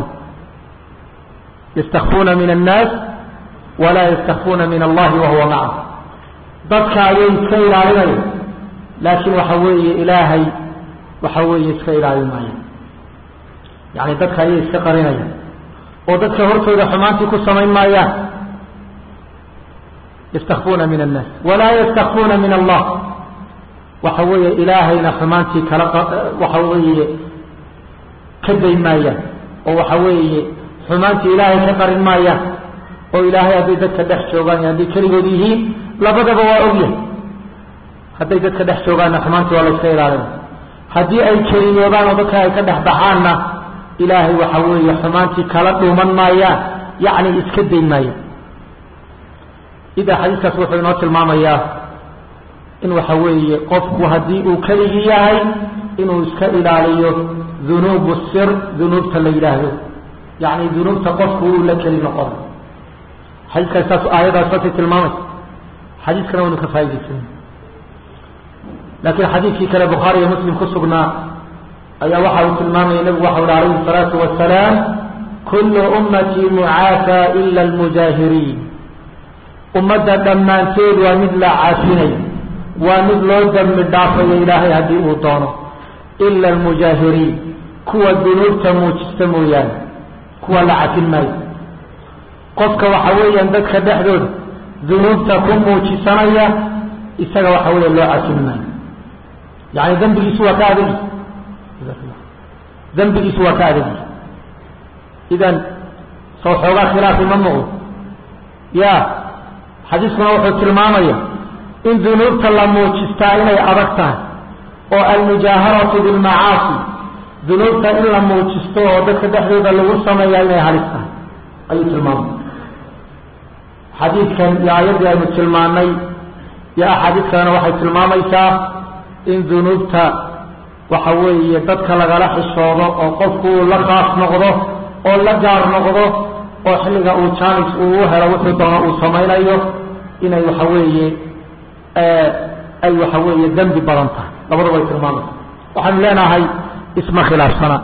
يستخفون من الناس ولا يستخفون من الله وهو معهم dadka ayay iska ilaalinaya laakiin waxa weeye ilaahay waxa weeye iska ilaalin maayo yani dadka ayay iska qarinayaan oo dadka hortooda xumaantii ku samayn maayaan yastakfuuna min annaas walaa yastakfuuna min allah waxa weeye ilaahayna xumaantii kala waxa weeye ka dayn maayaan oo waxa weeye xumaantii ilaahay ka qarin maayaan oo ilaahay hadday dadka dhex joogaan iyo hadday keligood yihiin labadaba waa ogyahay hadday dadka dhex joogaanna xumaantii waa la iska ilaalinaya haddii ay keliyoodaan oo dadka ay ka dhex baxaanna ilaahay waxa weeye xumaantii kala dhuuman maayaan yacni iska dayn maayaan idaa xadiiskaas wuxuu inoo tilmaamayaa in waxa weeye qofku haddii uu keligii yahay inuu iska ilaaliyo dunuubu sir dunuubta la yidhaahdo yacni dunuubta qofku uu la keli noqon xadiiskaas saas aayadaas saasay tilmaamaysa xadiiskana waynu ka faa'idaysana laakiin xadiidkii kale bukhaari iyo muslim ku sugnaa ayaa waxa uu tilmaamaya nebigu waxa uhi alayhi الsalaatu wasalaam kullu ummatii mucaafa ila almujaahiriin ummadda dhammaanteed waa mid la caafinay waa mid loo dambi dhaafayo ilaahay haddii uu doono ila almujaahiriin kuwa dunuubta muujista mooyaane kuwa la cafin maayo qofka waxa weeyaan dadka dhexdooda dunuubta ku muujisanaya isaga waxa weeya loo cafin maayo yani dembigiisu waa ka adagi dembigiisu waa ka adagi idan soo xoogaa khilaafi ma muuqdo ya xadiiskuna wuxuu tilmaamaya in dunuubta la muujistaa inay adag tahay oo almujaaharatu bilmacaasi dunuubta in la muujisto oo dadka dhexdooda lagu sameeyaa inay halis tahay ayuu tilmaamay xadiidkan iyo aayaddii aynu tilmaanay iyo axaadiis kalena waxay tilmaamaysaa in dunuubta waxa weeye dadka lagala xishoodo oo qofku uu la qaas noqdo oo la gaar noqdo oo xilliga uu jaanis uu u helo wuxuu doono uu samaynayo inay waxa weeye ay waxa weeye dembi badan tahay labadaba ay tilmaamaysa waxaanu leenahay isma khilaafsana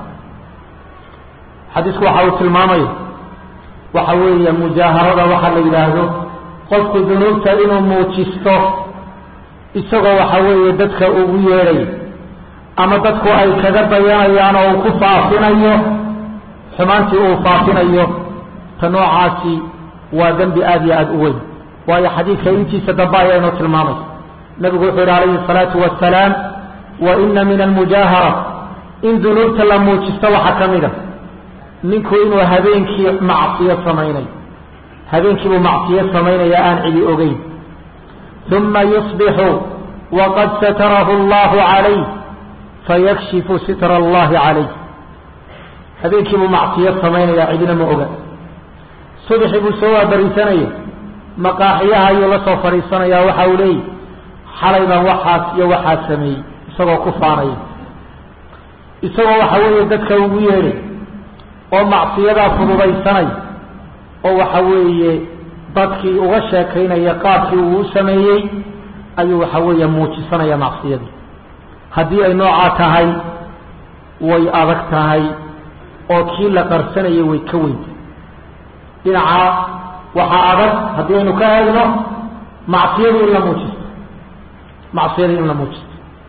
xadiisku waxa uu tilmaamaya waxa weeye mujaaharada waxa la yidhaahdo qofku dunuubta inuu muujisto isagoo waxa weeye dadka ugu yeedhay ama dadku ay kaga dayanayaan oo uu ku faafinayo xumaantii uu faafinayo ta noocaasi waa dembi aada iyo aada u weyn waayo xadiidka intiisa dambe ayaa inoo tilmaamaysa nabigu wuxuu yihi calayhi الsalaatu wasalaam wa ina min almujaahara in dunuubta la muujisto waxaa ka mid a ninku inuu habeenkii macsiyo samaynayo habeenkiibuu macsiyo samaynaya aan cidi ogeyn uma yusbixu waqad satarahu allahu calayh fayakshifu sitra allahi calayh habeenkiibuu macsiyo samaynaya cidina ma oga subxi buu soo waabariisanaya maqaaxiyaha ayuu la soo fadhiisanaya waxa uu leeyahy xalay baan waxaas iyo waxaas sameeyey isagoo ku faanaya isagoo waxa weeye dadka ugu yeedhay oo macsiyadaa fududaysanay oo waxa weeye dadkii uga sheekaynaya qaabkii uu u sameeyey ayuu waxa weeye muujisanaya macsiyadii haddii ay noocaa tahay way adag tahay oo kii la qarsanayay way ka weynta dhinaca waxaa adag haddii aynu ka eegno macsiyadu in la muujisto macsiyada in la muujisto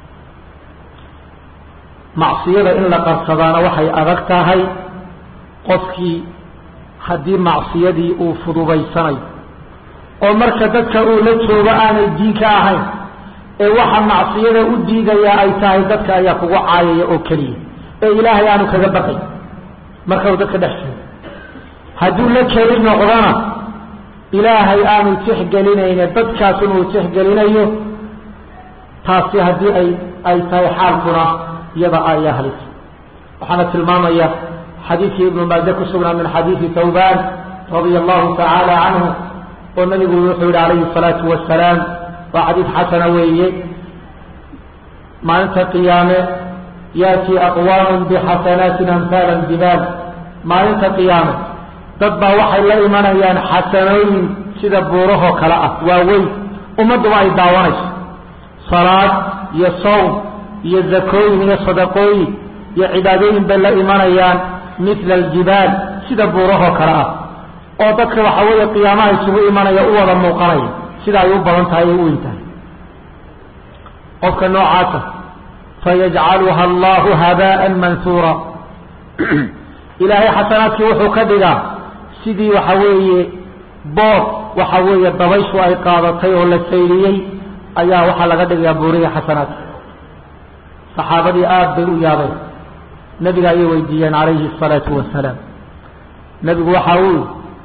macsiyada in la qarsadaana waxay adag tahay qofkii haddii macsiyadii uu fududaysanayo oo marka dadka uu la joogo aanay diin ka ahayn ee waxa macsiyada u diidayaa ay tahay dadka ayaa kugu caayaya oo keliya ee ilaahay aanu kaga baqay marka uu dadka dhex joogo hadduu la keli noqdona ilaahay aanu tixgelinayne dadkaasun uu tixgelinayo taasi haddii ay ay tahay xaalkuna iyada ayaa halis waxaana tilmaamaya xadiidkii ibnu maaje ku sugnaa min xadiidi tawban radia allahu tacaala canhu oo nabigu wuxuu yihi calayhi الsalaatu wasalaam waa xadiid xasana weeye maalinta qiyaame yaati aqwaamu bixasanaatin amhaala jibaal maalinta qiyaame dad baa waxay la imanayaan xasanooyin sida buurahoo kale ah waaweyn ummadduba ay daawanayso salaad iyo sawm iyo zakooyin iyo sadaqooyin iyo cibaadooyin bay la imanayaan mila aljibaal sida buurahoo kale ah oo dadka waxa weeye qiyaamaha isugu imanaya u wada muuqanaya sida ay u badan tahay ay u weyn tahay qofka noocaasa fayajcaluha allahu habaan mansuura ilaahay xasanaadkii wuxuu ka dhigaa sidii waxa weeye bood waxa weeye dabayshu ay qaadatay oo la sayliyey ayaa waxaa laga dhigayaa buurihii xasanaadka saxaabadii aada bay u yaabeen nebiga ayay weydiiyeen calayhi الsalaatu wasalaam nebigu waxa uu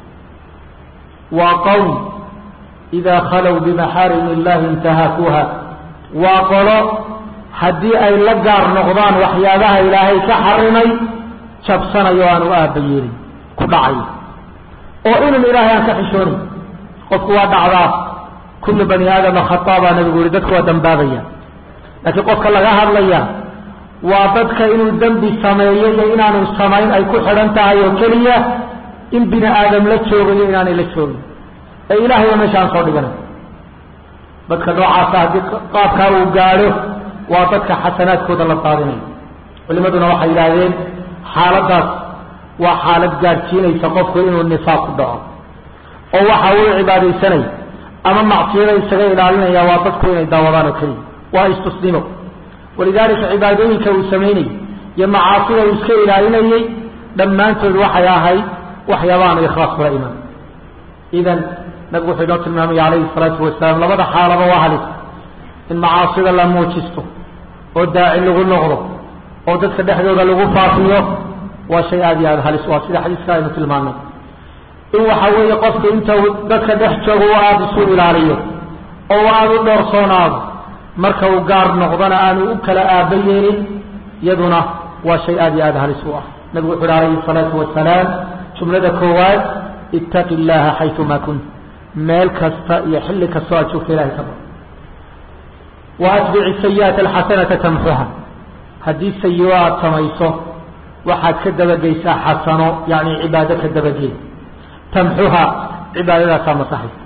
waa qowm idaa khalow bimaxaarim illahi intahaakuuha waa qolo haddii ay la gaar noqdaan waxyaabaha ilaahay ka xarimay jabsanayo aanu aaba yeelin ku dhacayo oo inun ilaahay aan ka xishoonin qofku waa dhacdaa kullu bani aadama khataa baa nabigu yihi dadku waa dambaabaya laakiin qofka laga hadlaya waa dadka inuu dembi sameeyo iyo inaanu samayn ay ku xidhan tahay oo keliya in bini aadam la joogayo inaanay la joogin ee ilaahayba meesha aan soo dhiganay dadka noocaasa haddii qaabkaa uu gaadho waa dadka xasanaadkooda la daadinayo culimaduna waxay yidhaahdeen xaaladdaas waa xaalad gaadhsiinaysa qofku inuu nifaaq ku dhaco oo waxa uu cibaadaysanay ama macsiyada isaga ilaalinaya waa dadku inay daawadaan oo keliya waa istusnimo walidaalika cibaadooyinka uu samaynayey iyo macaasida uu iska ilaalinayey dhammaantood waxay ahayd waxyaabahaanu ikhlaas kula iman idan nabigu wuxuu inoo tilmaamaya calayhi salaatu wasalaam labada xaalaba waa halis in macaasida la muujisto oo daaci lagu noqdo oo dadka dhexdooda lagu faafiyo waa shay aada iyo aada halis waa sida xadiiska aynu tilmaanay in waxa weeye qofku inta dadka dhex joogo u aada isu ilaaliyo oo aada u dhoorsoonaado marka uu gaar noqdona aanu u kala aaba yeelin iyaduna waa shay aada iyo aada halis u ah nabigu wuxu uhi alayhi salaatu wasalaam jumlada koowaad ittaqi llaha xayumaa kunt meel kasta iyo xilli kastoo aad joogta ilahay ka bar wa atbici sayi'ata alxasanata tamxuha haddii sayi-o aada samayso waxaad ka dabageysaa xasano yani cibaado ka dabageed tamxuha cibaadadaasaa masaxaysa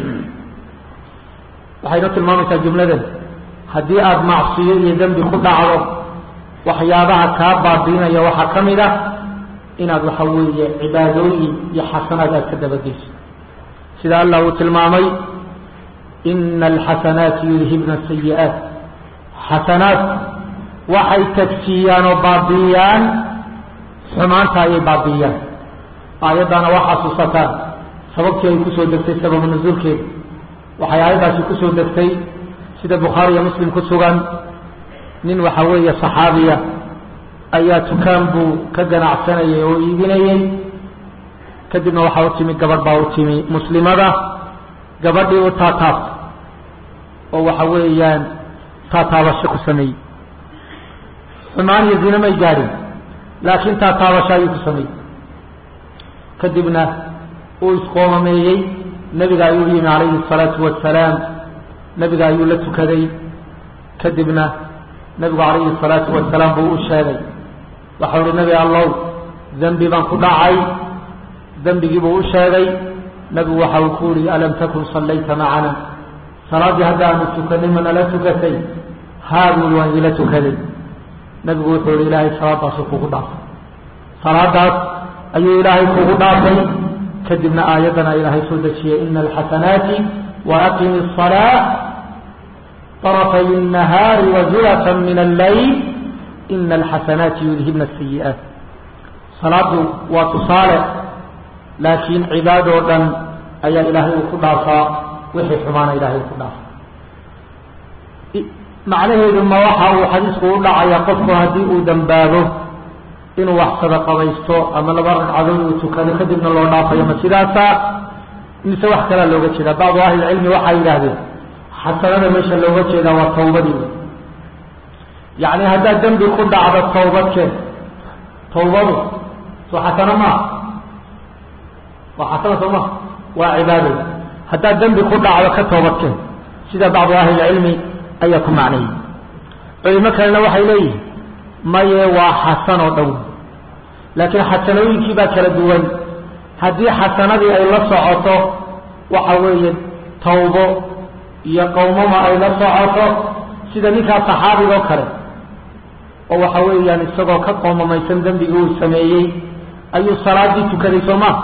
waxayna tilmaamaysaa jumladan haddii aada macsiyo iyo dembi ku dhacdo waxyaabaha kaa baabiinaya waxaa ka mid ah inaad waxa weeye cibaadooyin iyo xasanaad aad ka dabageyso sida allah uu tilmaamay ina alxasanaati yudhibna sayi'aat xasanaad waxay tagsiiyaan oo baabiiyaan xumaanta ayay baabiiyaan aayaddaana waa xasuusataan sababtii ay kusoo degtay sababu nusuulkeeda waxay aayaddaasi kusoo degtay sida bukhaari iyo muslim ku sugan nin waxa weeye saxaabiya ayaa tukaan buu ka ganacsanayay oo iibinayey kadibna waxaa u timi gabadh baa u timi muslimada gabadhii u taataabta oo waxa weeyaan taataabasho ku sameeyey xumaan iyo zine may gaadhin laakiin taataabasho ayuu ku sameeyey kadibna uu isqoomameeyey nebiga ayuu yimi calayhi الsalaatu wasalaam nebiga ayuu la tukaday kadibna nebigu calayhi الsalaatu wasalaam buu u sheegay waxau uhi nebi allow dembi baan ku dhacay dembigii buu u sheegay nebigu waxa uu ku yihi alam takun sallayta macana salaaddii hadda aanu tukanay ma nala tukatay haa buuli waan ila tukaday nebigu wuxuu yihi ilaahay salaadaasuu kugu dhaafay salaadaas ayuu ilaahay kugu dhaafay kadibna aayaddana ilaahay soo dejiyey ina alxasanaati waaqimi الصalaaة طرفay النahaari وزulفa min الlayl ina alxasanaati yudhibna الsayi'aat salaadu waa tusaale laakiin cibaadoo dhan ayaa ilaahay uu ku dhaafaa wixii xumaana ilahay uu ku dhaafaa macnaheedu ma waxa uu xadiisku u dhacaya qofku haddii uu dambaabo inuu wax sadaqabaysto ama laba ragcadood uu tukado kadibna loo dhaafayo ma sidaasa mise wax kalaa looga jeeda bacdu ahlilcilmi waxay yidhaahdeen xasanada meesha looga jeedaa waa tawbadii yacni haddaad dembi ku dhacdo tawbadkeen tawbadu soo xasano maa waa xasano soo maa waa cibaado haddaad dembi ku dhacdo ka toobadkeen sida bacdu ahlilcilmi ayaa ku macnayay culimo kalena waxay leeyihin maye waa xasan oo dhow laakiin xasanooyinkii baa kala duwan haddii xasanadii ay la socoto waxa weeye tawbo iyo qowmama ay la socoto sida ninkaa saxaabiga oo kale oo waxa weeyaan isagoo ka qoomamaysan dembigii uu sameeyey ayuu salaadii tukaday soo ma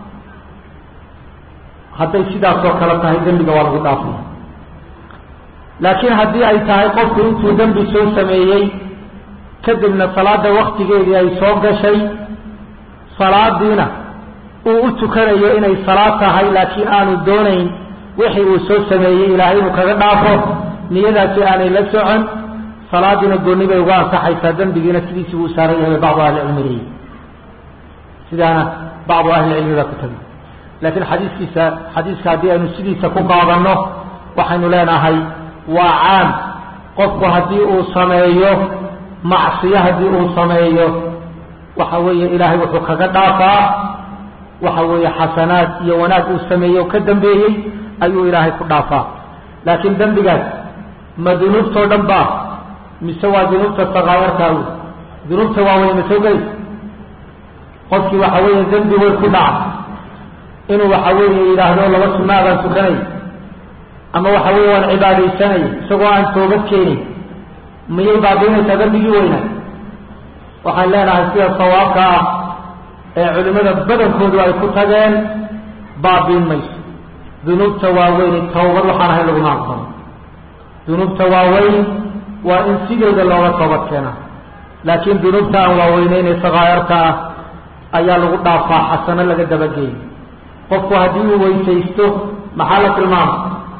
hadday sidaasoo kale tahay dembiga waa lagu dhaafaya laakiin haddii ay tahay qofku intuu dembi soo sameeyey kadibna salaada waktigeedii ay soo gashay salaadiina uu u tukanayo inay salaad tahay laakiin aanu doonayn wixii uu soo sameeyey ilaahay inuu kaga dhaafo niyadaasi aanay la socon salaadiina gooni bay uga ansaxaysaa dembigiina sidiisii buu saaran yahay bacdu ahlicilmi leeyihi sidaana bacdu ahlicilmi baa ku tagay laakiin xadiiskiisa xadiiska haddii aynu sidiisa ku qaadanno waxaynu leenahay waa caam qofku haddii uu sameeyo macsiyo haddii uu sameeyo waxa weeye ilaahay wuxuu kaga dhaafaa waxa weeye xasanaad iyo wanaag uu sameeyey oo ka dambeeyey ayuu ilaahay ku dhaafaa laakiin dembigaas ma dunuubtoo dhan ba mise waa dunuubta sakaayarkaa wy dunuubta waaweyn ma soo gelaysa qofkii waxa weeye dembi weyn ku dhaca inuu waxa weeye yidhaahdo laba sunaa baan tukanay ama waxa weeye waan cibaadaysanay isagoo aan toobad keenin miyay baabiinaysaa dembigii weyna waxaan leenahay sida sawaabka ah ee culimmada badankoodu ay ku tageen baabiin mayso dunuubta waaweyn tawbad waxaan ahayn laguma aqbalo dunuubta waaweyn waa in sideeda looga toobad keenaa laakiin dunuubta aan waaweyneyn ee sakaayarka ah ayaa lagu dhaafaa xasano laga dabageeyo qofku haddii uu weysaysto maxaa la tilmaama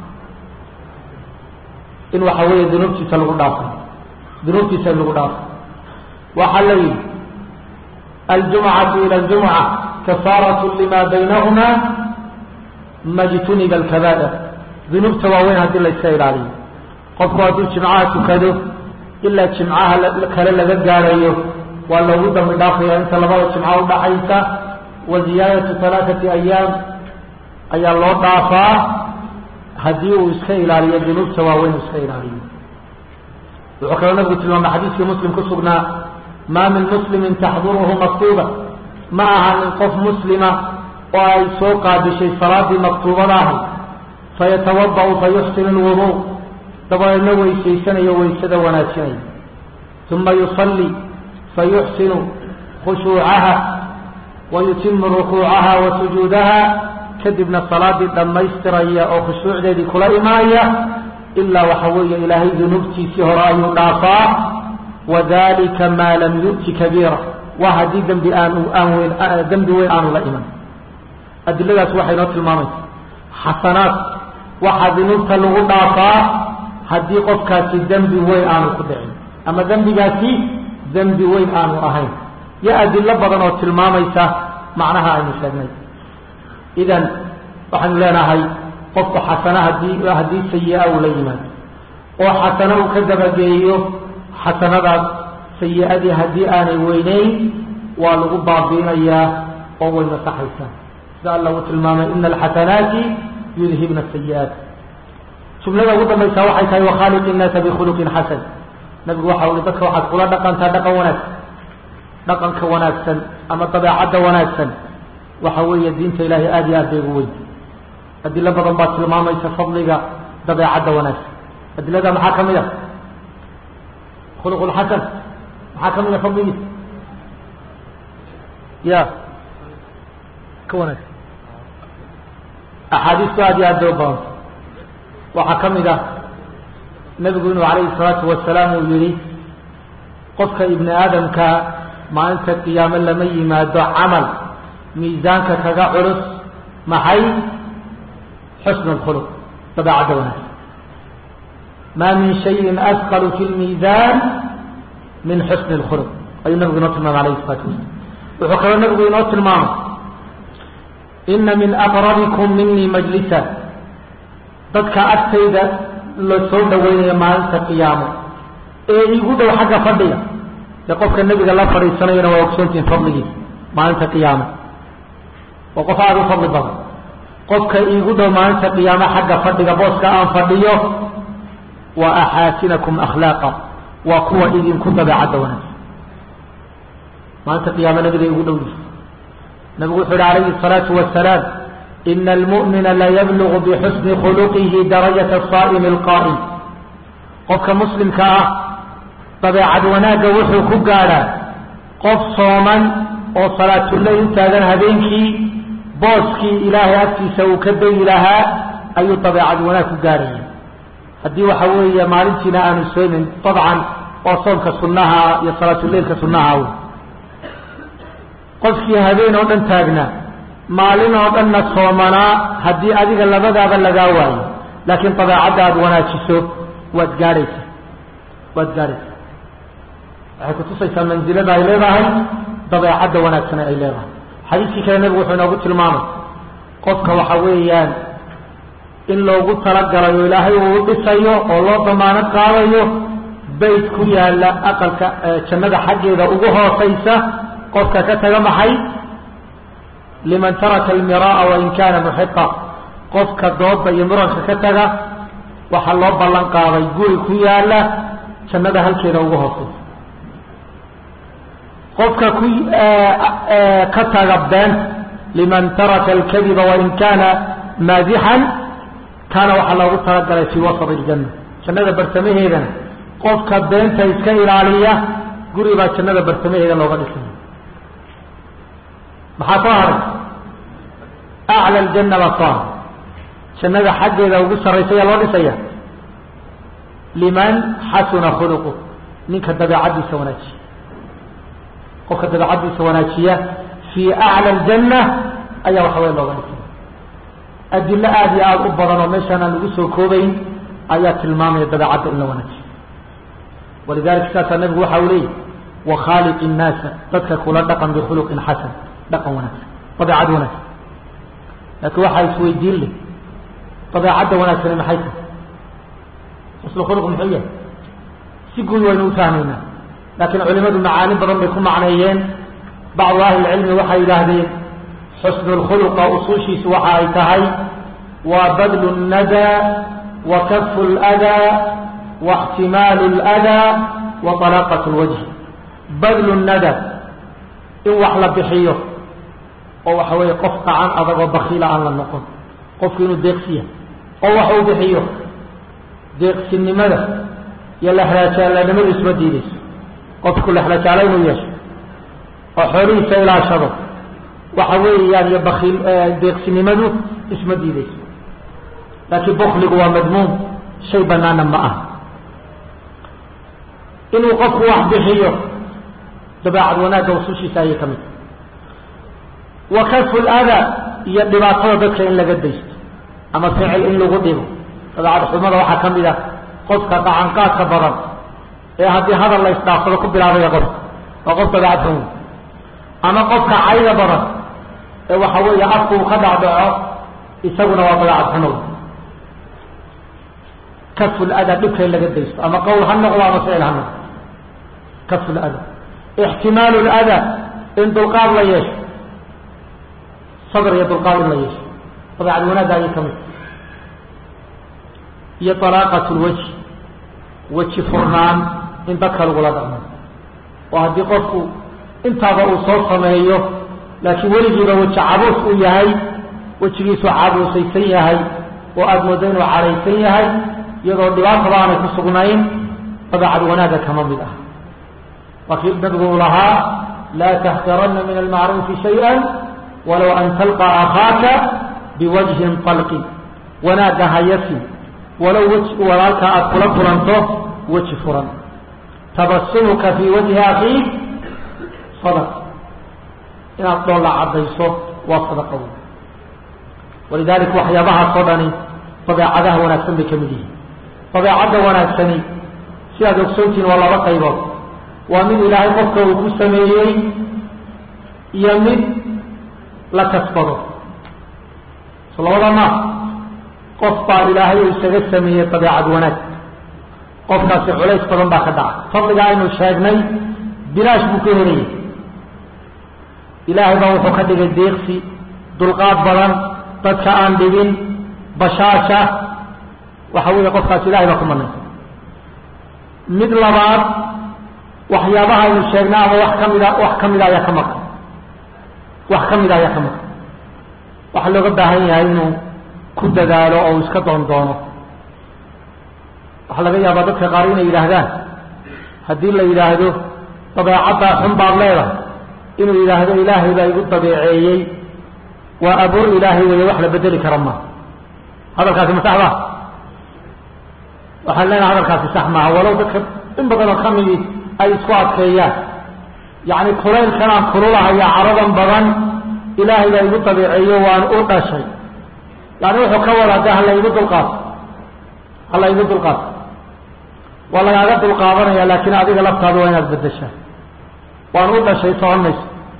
in waxa weeye dunuubtiisa lagu dhaafo dunuubtiisa in lagu dhaafo waxaa la yidhi aljumcatu ila aljumca kafaaratu lima baynahuma majtuniba alkabaa'ir dunuubta waaweyn haddii la iska ilaaliyo qofku hadduu jimcaha tukado ilaa jimcaha kale laga gaarayo waa loogu dambi dhaafaya inta labada jimca udhaxaysa wa ziyaadatu halaaثati ayaam ayaa loo dhaafaa haddii uu iska ilaaliyo dunuubta waaweyn uu iska ilaaliyo wuxuu kaloo nabigu tilmaamay xadiiskii muslim ku sugnaa maa min muslimin taxduruhu maktuuba ma aha min qof muslima oo ay soo qaadishay salaadii maktuubada ahi fayatawada'u fayuxsinu lwuduu dabadeedna weysaysanayo weysada wanaajinayo uma yusalli fayuxsinu khushuucaha wayutimu rukuucaha wa sujuudaha kadibna salaadii dhammaystiraya oo khushuucdeedii kula imaanaya ilaa waxa weeye ilaahay dunuubtiisii hore ayuu dhaafaa wadalika maa lam yu'ti kabiira waa haddii dembi aan aan weyn dembi weyn aanu la iman adiladaas waxay noo tilmaamaysa xasanaad waxaa dunuubta lagu dhaafaa haddii qofkaasi dembi weyn aanu ku dhicin ama dembigaasi dembi weyn aanu ahayn yo adilo badan oo tilmaamaysa macnaha aynu sheegnay idan waxaynu leenahay qofku xasana hadii haddii sayi-a uu la yimaado oo xasano uu ka dabageeyo xasanadaas sayi-adii haddii aanay weyneyn waa lagu baabiinayaa oo way masaxaysaa sida alla uu tilmaamay ina alxasanaati yudhibna sayi-aat jumlada ugu dambaysa waxay tahay wakhaaliq innaasa bikhuluqin xasan nabigu waxa ui dadka waxaad kula dhaqantaa dhaqan wanaagsan dhaqanka wanaagsan ama dabeecadda wanaagsan waxa weeye diinta ilaahay aada iyo aad bay ugu weyn adilo badan baa tilmaamaysa fadliga dabeecadda wanaagsan adilada maxaa ka mid a khuluqulxasan maxaa ka mid a fadligiisa ya ka wanaagsan axaadiistu aada iyo aad bay u badanta waxaa ka mid ah nebigu inuu calayhi salaatu wasalaam uu yihi qofka ibni aadamka maalinta qiyaame lama yimaado camal miisaanka kaga culus maxay xusn اkhuluq dabeecadda wanaagsan ma min shayin asqalu fi lmiisaan min xusni اlkhuluq ayuu nabigu inoo tilmaamay alayh الsalatu wasalam wuxuu kaloo nabigu inoo tilmaamay ina min aqrabikum minii majlisa dadka agtayda la soo dhaweynayo maalinta qiyaamo ee igu dhow xagga fadhiga dee qofka nebiga la fadhiisanayona waa ogsoontihin fadligiisa maalinta qiyaamo waa qof aada u fadli badan qofka iigu dhow maalinta qiyaamo xagga fadhiga booska aan fadhiyo wa axaasinakum akhlaaqa waa kuwa idinku dabeecadda wanaagsan maalinta qiyaamo nabiga igu dhow yihi nabigu wuxu uhi calayhi الsalaatu wasalaam ina almu'mina layablugu bixusni khuluqihi darajata asaa'imi alqaa'im qofka muslimka ah dabeecad wanaagga wuxuu ku gaadhaa qof sooman oo salaatuleyl u taagan habeenkii booskii ilaahay agtiisa uu ka dayi lahaa ayuu dabeecad wanaag ku gaadhaya haddii waxa weeye maalintiina aanu soomin dabcan oo soomka sunnaha iyo salaatuleilka sunnaha w qofkii habeen oo dhan taagnaa maalin oo dhanna soomanaa haddii adiga labadaaba lagaa waayo laakiin dabeecadda aada wanaajiso waad gaadhaysaa waad gaadhaysaa waxay kutusaysaa mansilada ay leedahay dabeecadda wanaagsane ay leedahay xadiiskii kale nebigu wuxuu inoogu tilmaamay qofka waxa weeyaan in loogu talagalay oo ilaahay uu dhisayo oo loo damaanad qaadayo bayt ku yaala aqalka jannada xaggeeda ugu hoosaysa qofka ka taga maxay liman taraka almiraa wain kana muxiqa qofka dooda iyo muranka ka taga waxaa loo ballan qaaday guri ku yaala jannada halkeeda ugu hoosaysa qofka ku ka taga beenta liman taraka alkadiba wain kana maadixan kaana waxaa loogu talagalay fii wasat iljanna jannada bartamaheedana qofka beenta iska ilaaliya guri baa jannada bartamaheeda looga dhisaya maxaa soo haray acla aljanna baa soo haray jannada xaggeeda ugu sarraysa ayaa loo dhisaya liman xasuna khuluqu ninka dabeecaddiisa wanaajiya qofka dabeecaddiisa wanaajiya fii acla aljanna ayaa waxa weya looga dhisaya adilo aada iyo aada u badan oo meeshaan aan lagu soo koobayn ayaa tilmaamaya dabeecadda in la wanaajiyo walidalika saasaa nabigu waxa uu leeyahy wakhaaliq innaasa dadka kula dhaqan bikhuluqin xasan dhaqan wanaagsan dabeecad wanaagsan laakiin waxaa isweydiin leh dabeecadda wanaagsani maxay tahay xusnu khuluq muxuu yahay si guud waynu u fahmaynaa laakiin culimadu macaani badan bay ku macneeyeen bacdu ahli lcilmi waxay yidhaahdeen xusnu lkhuluqa usuushiisu waxa ay tahay waa badlu nnadaa wa kafu ladaa wa ixtimaalu ladaa wa talaaqat lwajhi badlu nada in wax la bixiyo oo waxa weeye qof qacan adag oo bakiila aan la noqon qofku inuu deeqsiya oo wax uu bixiyo deeqsinimada iyo lexlajaalanimadu isma diideyso qofku lexlajaalo inuu yeesho oo xoolihiisa ilaashado waxa weeyaan iyo bakiil deeqsinimadu isma diideyso laakiin bukligu waa madmuum shay banaana ma ah inuu qofku wax bixiyo dabeecad wanaagga usushiisa ayay ka mid wa kasfu ladaa iyo dhibaatada dadka in laga daysto ama ficil in lagu dhibo dabeecad xumada waxaa ka mid ah qofka qacanqaadka badan ee haddii hadal la isdhaafsado ku bilaabaya qofka waa qof dabeecad xun ama qofka cayda badan ee waxa weeye afku uu ka dhacdhaco isaguna waa dabeecad xumo kasfu ladaa dhibka in laga daysto ama qowl ha noqdo ama ficil ha noqdo kasfu ladaa ixtimaalu ladaa in dulqaad la yeesho sabr iyo dulqaad in la yeesho dabeecad wanaagga ayay ka mid iyo alaaqat lwajhi weji furnaan in dadka lagula dhaqmo oo haddii qofku intaaba uu soo sameeyo laakiin weligiiba weji cabuus uu yahay wejigiisu cabuusaysan yahay oo aada moodo inuu cadhaysan yahay iyadoo dhibaataba aanay ku sugnayn dabeecad wanaagga kama mid ah waa kii nabigu uu lahaa laa taxqiranna min almacruufi shayئa walow an talqa akhaaka biwajhin طalqin wanaagga hayasi walow weji walaalka aada kula kulanto weji furan tabasumuka fii wajhi akhiik sadaq inaad dhoolla caddayso waa sadaqa wey walidaalika waxyaabahaas oo dhani dabeecadaha wanaagsan bay ka mid yihiin dabeecadda wanaagsani sidaad ogsoontihiin waa laba qaybood waa mid ilaahay qofka uu ku sameeyey iyo mid la kasbado so labada ma qof baa ilaahay uu isaga sameeyey dabeecad wanaag qofkaasi culays badan baa ka dhaca fadliga aynu sheegnay bilaash buu ka helayay ilaahay baa wuxuu ka dhigay deeqsi dulqaad badan dadka aan dhibin bashaasha waxa weeye qofkaas ilahay baa ku manaysa mid labaad waxyaabaha aynu sheegnay ama wax ka mida wax ka mida ayaa ka maqan wax ka mida ayaa ka maqan waxaa looga baahan yahay inuu ku dadaalo oo uu iska doon doono waxaa laga yaabaa dadka qaar inay yidhaahdaan haddii la yidhaahdo dabeecaddaa xun baad leedahay inuu yidhaahdo ilaahay baa igu dabeeceeyey waa abuur ilaahay weeye wax la bedeli kara ma hadalkaasi ma sax ba waxaan leenahay hadalkaasi sax maaha walow dadka in badan oo kamidi ay isku adkeeyaan yacni kulaylkan aan kululahaya caradan badan ilaahay baa igu dabiiceeyo waan u dhashay yani wuxuu ka wadaa de hala igu dulqaato hala igu dulqaato waa lagaaga dulqaadanaya laakiin adiga laftaada waa inaad bedeshaa waan u dhashay socon mayso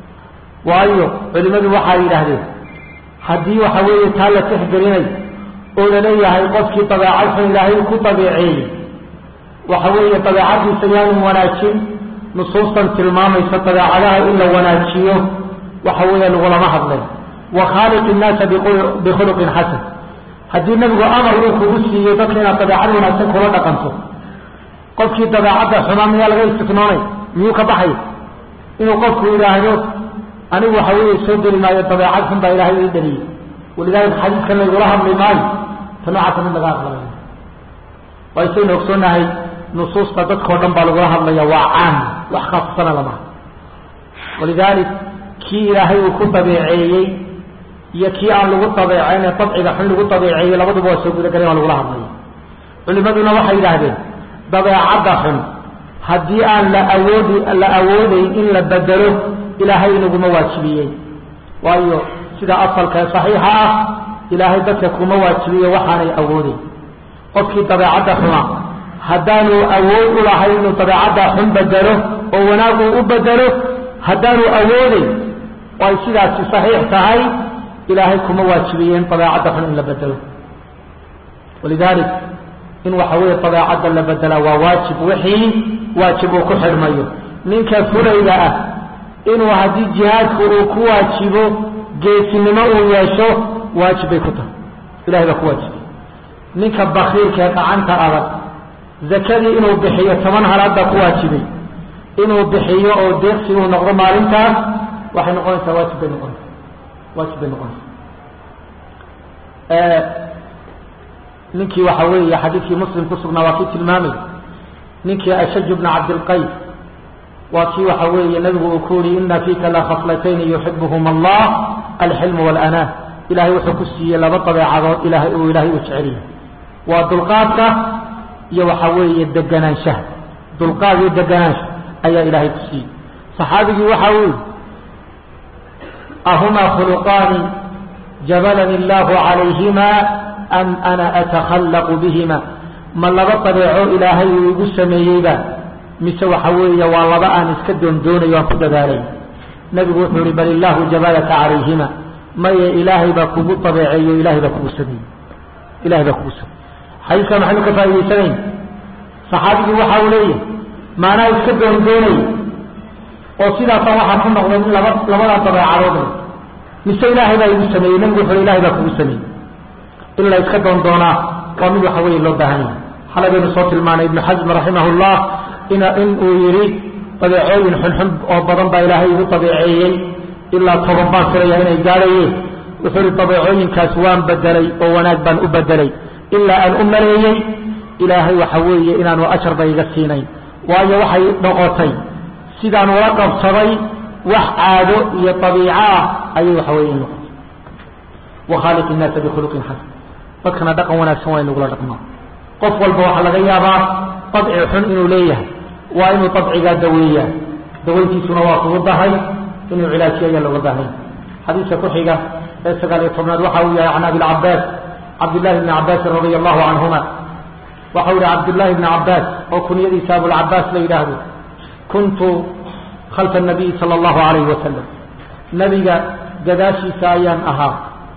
waayo culimadu waxay yidhaahdeen haddii waxa weeye taa la tixgelinay oo laleeyahay qofkii dabeecad xun ilaahay ku dabeeceeyey waxa weeye dabeecadiisa yaanu wanaajin nusuustan tilmaamaysa dabeecadaha in la wanaajiyo waxa weeye lagulama hadlay wa khaaliq innaasa bikhuluqin xasan haddii nebigu amar uu kugu siiyo dadka inaad dabeecad wanaagsan kula dhaqanto qofkii dabeecadda xumaa miyaa laga istisnoonay miyuu ka baxay inuu qofku yidhaahdo anigu waxa weeye soo geli maayo dabeecad xun baa ilaahay ii dhaliyey walidaalika xadiiskan laygula hadli maayo ta noocaasa mid laga aqbalay waysaynu ogsoonahay nusuusta dadkao dhan baa lagula hadlaya waa caam wax khaasasana lamaha walidaalik kii ilaahay uu ku dabeeceeyey iyo kii aan lagu dabeecayn ee dabciga xun lagu dabeeceeyey labaduba waa soo gudagaleen waa lagula hadlaya culimaduna waxay yidhaahdeen dabeecadda xun haddii aan la awoodi la awoodeyn in la bedelo ilaahay inaguma waajibiyey waayo sida asalka ee saxiixa ah ilaahay dadka kuma waajibiyo waxaanay awoodeyn qofkii dabeecadda xuma haddaanu awood u lahayn inuu dabeecadda xun bedelo oo wanaag uu u bedelo haddaanu awoodeyn oo ay sidaasi saxiix tahay ilaahay kuma waajibiyeen dabeecadda xun in la bedelo walidaalik in waxa weeye dabeecadda la bedelaa waa waajib wixii waajib uu ku xidhmayo ninka fulayga ah inuu haddii jihaadku uu ku waajibo geesinimo uu yeesho waajib bay ku tahay ilahay baa ku waajibay ninka bakiilka ee gacanta adag zakadii inuu bixiyo toban halaad baa ku waajibay inuu bixiyo oo deeqsi uu noqdo maalintaas waxay noqonaysaa waajib bay noqonaysaa waajib bay noqonaysaa ninkii waxa weeye xadiidkii muslim ku sugnaa waa kii tilmaamay ninkii ashaj bna cabdilqays waa kii waxa weeye nabigu uu ku yihi ina fiika la khaslatayni yuxibuhuma allah alxilmu walanaa ilahay wuxuu ku siiyey laba dabeecadood ilahay uu ilaahay u jeceliyahay waa dulqaadka iyo waxa weeye deganaanshaha dulqaad iyo deganaansha ayaa ilaahay ku siiyey saxaabigii waxa uu yihi ahumaa khuluqaani jabalani allahu calayhima am ana atakhallaqu bihima ma laba dabeeco ilaahay uu igu sameeyeyba mise waxa weeye waa laba aan iska doondoonayo aan ku dadaalay nebigu wuxuu yihi bal illaahu jabalaka calayhima maye ilaahay baa kugu dabeeceeyo ilahay baa kugu sameeyey ilahay baa kugu sameeyey xadiiskaa maxaynu ka faa'idaysanayn saxaabigii waxa uu leeyahay maanaa iska doondoonay oo sidaasaan waxaa ku noqday in laba labadaa dabeecadood mise ilaahay baa igu sameeyey nebigu wuxuu ilahay baa kugu sameeyey in la iska doondoonaa waa mid waxa weeye loo baahan yahay xalay baynu soo tilmaanay ibnu xasm raximah llah in in uu yidhi dabeecooyin xunxun oo badan baa ilaahay igu dabeeceeyey ilaa toban baan filaya inay gaadhayeen wuxuu ihi dabeecooyinkaas waan bedelay oo wanaag baan u bedelay ilaa aan u maleeyey ilaahay waxa weeye inaanu ajarba iga siinayn waayo waxay noqotay sidaan ula qabsaday wax caado iyo dabiico ah ayay waxa weye in noqotay wakhaaliq innaasa bikhuluqin xasan dadkana dhaqan wanaagsan waa inagula dhaqmaa qof walba waxaa laga yaabaa dabci xun inuu leeyahay waa inuu dabcigaa daweeyaa daweyntiisuna waa kugu dahay inuu cilaajiyo ayaa looga baahanya xadiiska ku xiga ee sagaal iyo tobnaad waxa uu yahay can abilcabaas cabdillahi bni cabaasin radia allahu canhuma waxa u yihi cabdullaahi bni cabaas oo kunyadiisa abulcabaas la yidhaahdo kuntu khalfa nabiyi sala allahu alayhi wasalam nebiga gadaashiisa ayaan ahaa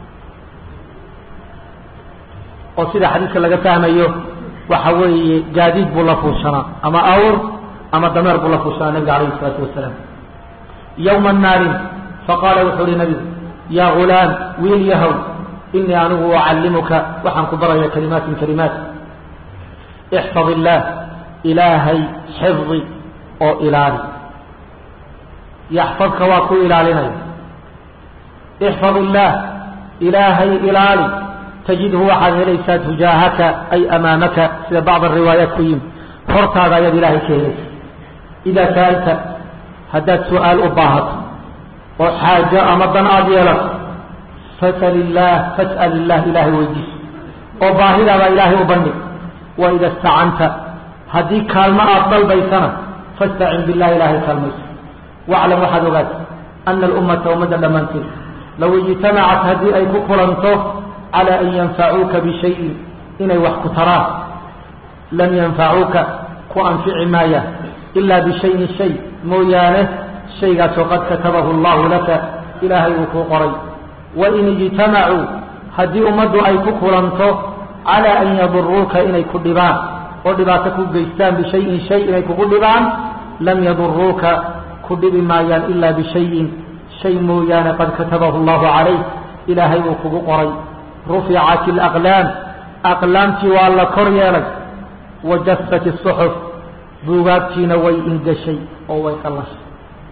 oo sida xadiiska laga fahmayo waxa weeye gaadiid buu la fuushanaa ama awr ama dameer buu la fuushanaa nabiga alayhi isalaatu wasalaam yowma naarin faqaala wuxuu uhi nabigu yaa gulaam wiil yahow inii anigu ucallimuka waxaan ku baraya kalimaatin kalimaat ixfad illaah ilaahay xifdi oo ilaali yaxfadka waa ku ilaalinaya ixfad illaah ilaahay ilaali tajidhu waxaad helaysaa tujaahaka ay amaamaka sida bacd ariwaayaat ku yimi hortaada ayaad ilaahay ka helaysa idaa saalta haddaad su-aal u baahato oo xaajo ama dan aada yeelato fasal illaah fas'al illaah ilaahay weydiiso oo baahidaada ilaahay u bandhig wa ida istacanta haddii kaalmo aada dalbaysana fastacin billahi ilaahay kaalmayso waclam waxaad ogaata ana alummata ummadda dhammaanteed low ijtamacat haddii ay ku kulanto cala an yanfacuuka bishayin inay wax ku taraan lam yanfacuuka ku anfici maaya ilaa bishayin shay mooyaane shaygaasoo qad katabahu allahu laka ilaahay uu kuu qoray wain ijtamacuu haddii ummaddu ay ku kulanto cala an yaduruuka inay ku dhibaan oo dhibaato ku geystaan bishayin shay inay kugu dhibaan lam yaduruuka ku dhibi maayaan ilaa bishayin shay mooyaane qad katabahu allahu calayk ilaahay uu kugu qoray ruficat alaqlaam aqlaamtii waa la kor yeelay wajafat asuxuf buugaagtiina way ingashay oo way qallashay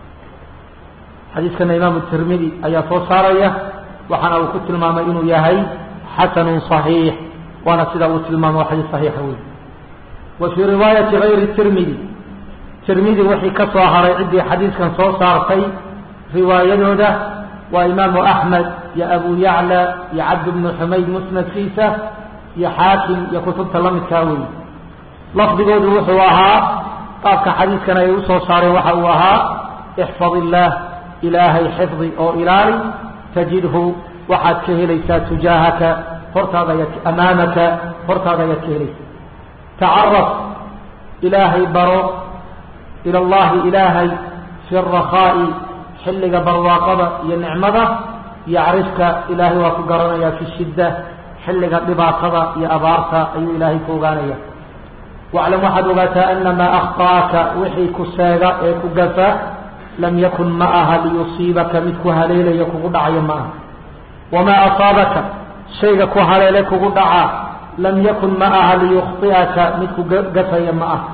xadiiskana imaamu tirmidi ayaa soo saaraya waxaana uu ku tilmaamay inuu yahay xasanun صaxiix waana sida uu tilmaamo xadiis صaxiixa wey wa fii riwaayati gayri tirmidi tirmidi wixii ka soo haray ciddii xadiiskan soo saartay riwaayadooda waa imaamu axmed iyo abu yacla iyo cabd bnu xumayd musnadkiisa iyo xaakim iyo kutubta la midkaa wey lafdigoodu wuxuu ahaa qaabka xadiiskan ay usoo saareen waxa uu ahaa ixfad illaah ilaahay xifdi oo ilaali tajidhu waxaad ka helaysaa tujaahaka hortaada ayaad amaamaka hortaada ayaad ka helaysaa tacaraf ilaahay baro ila allahi ilaahay fi rakhaa'i xilliga barwaaqada iyo nicmada yacrifka ilaahay waa ku garanayaa fi shidda xilliga dhibaatada iyo abaarta ayuu ilaahay ku ogaanaya waclam waxaad ogaataa anamaa akhطa'aka wixii ku seega ee ku gafa lam yakun ma aha liyusiibaka mid ku haleelaya kugu dhacayo ma aha wamaa asaabaka shayga ku haleele kugu dhacaa lam yakun ma aha liyukhطi'aka mid ku gafaya ma aha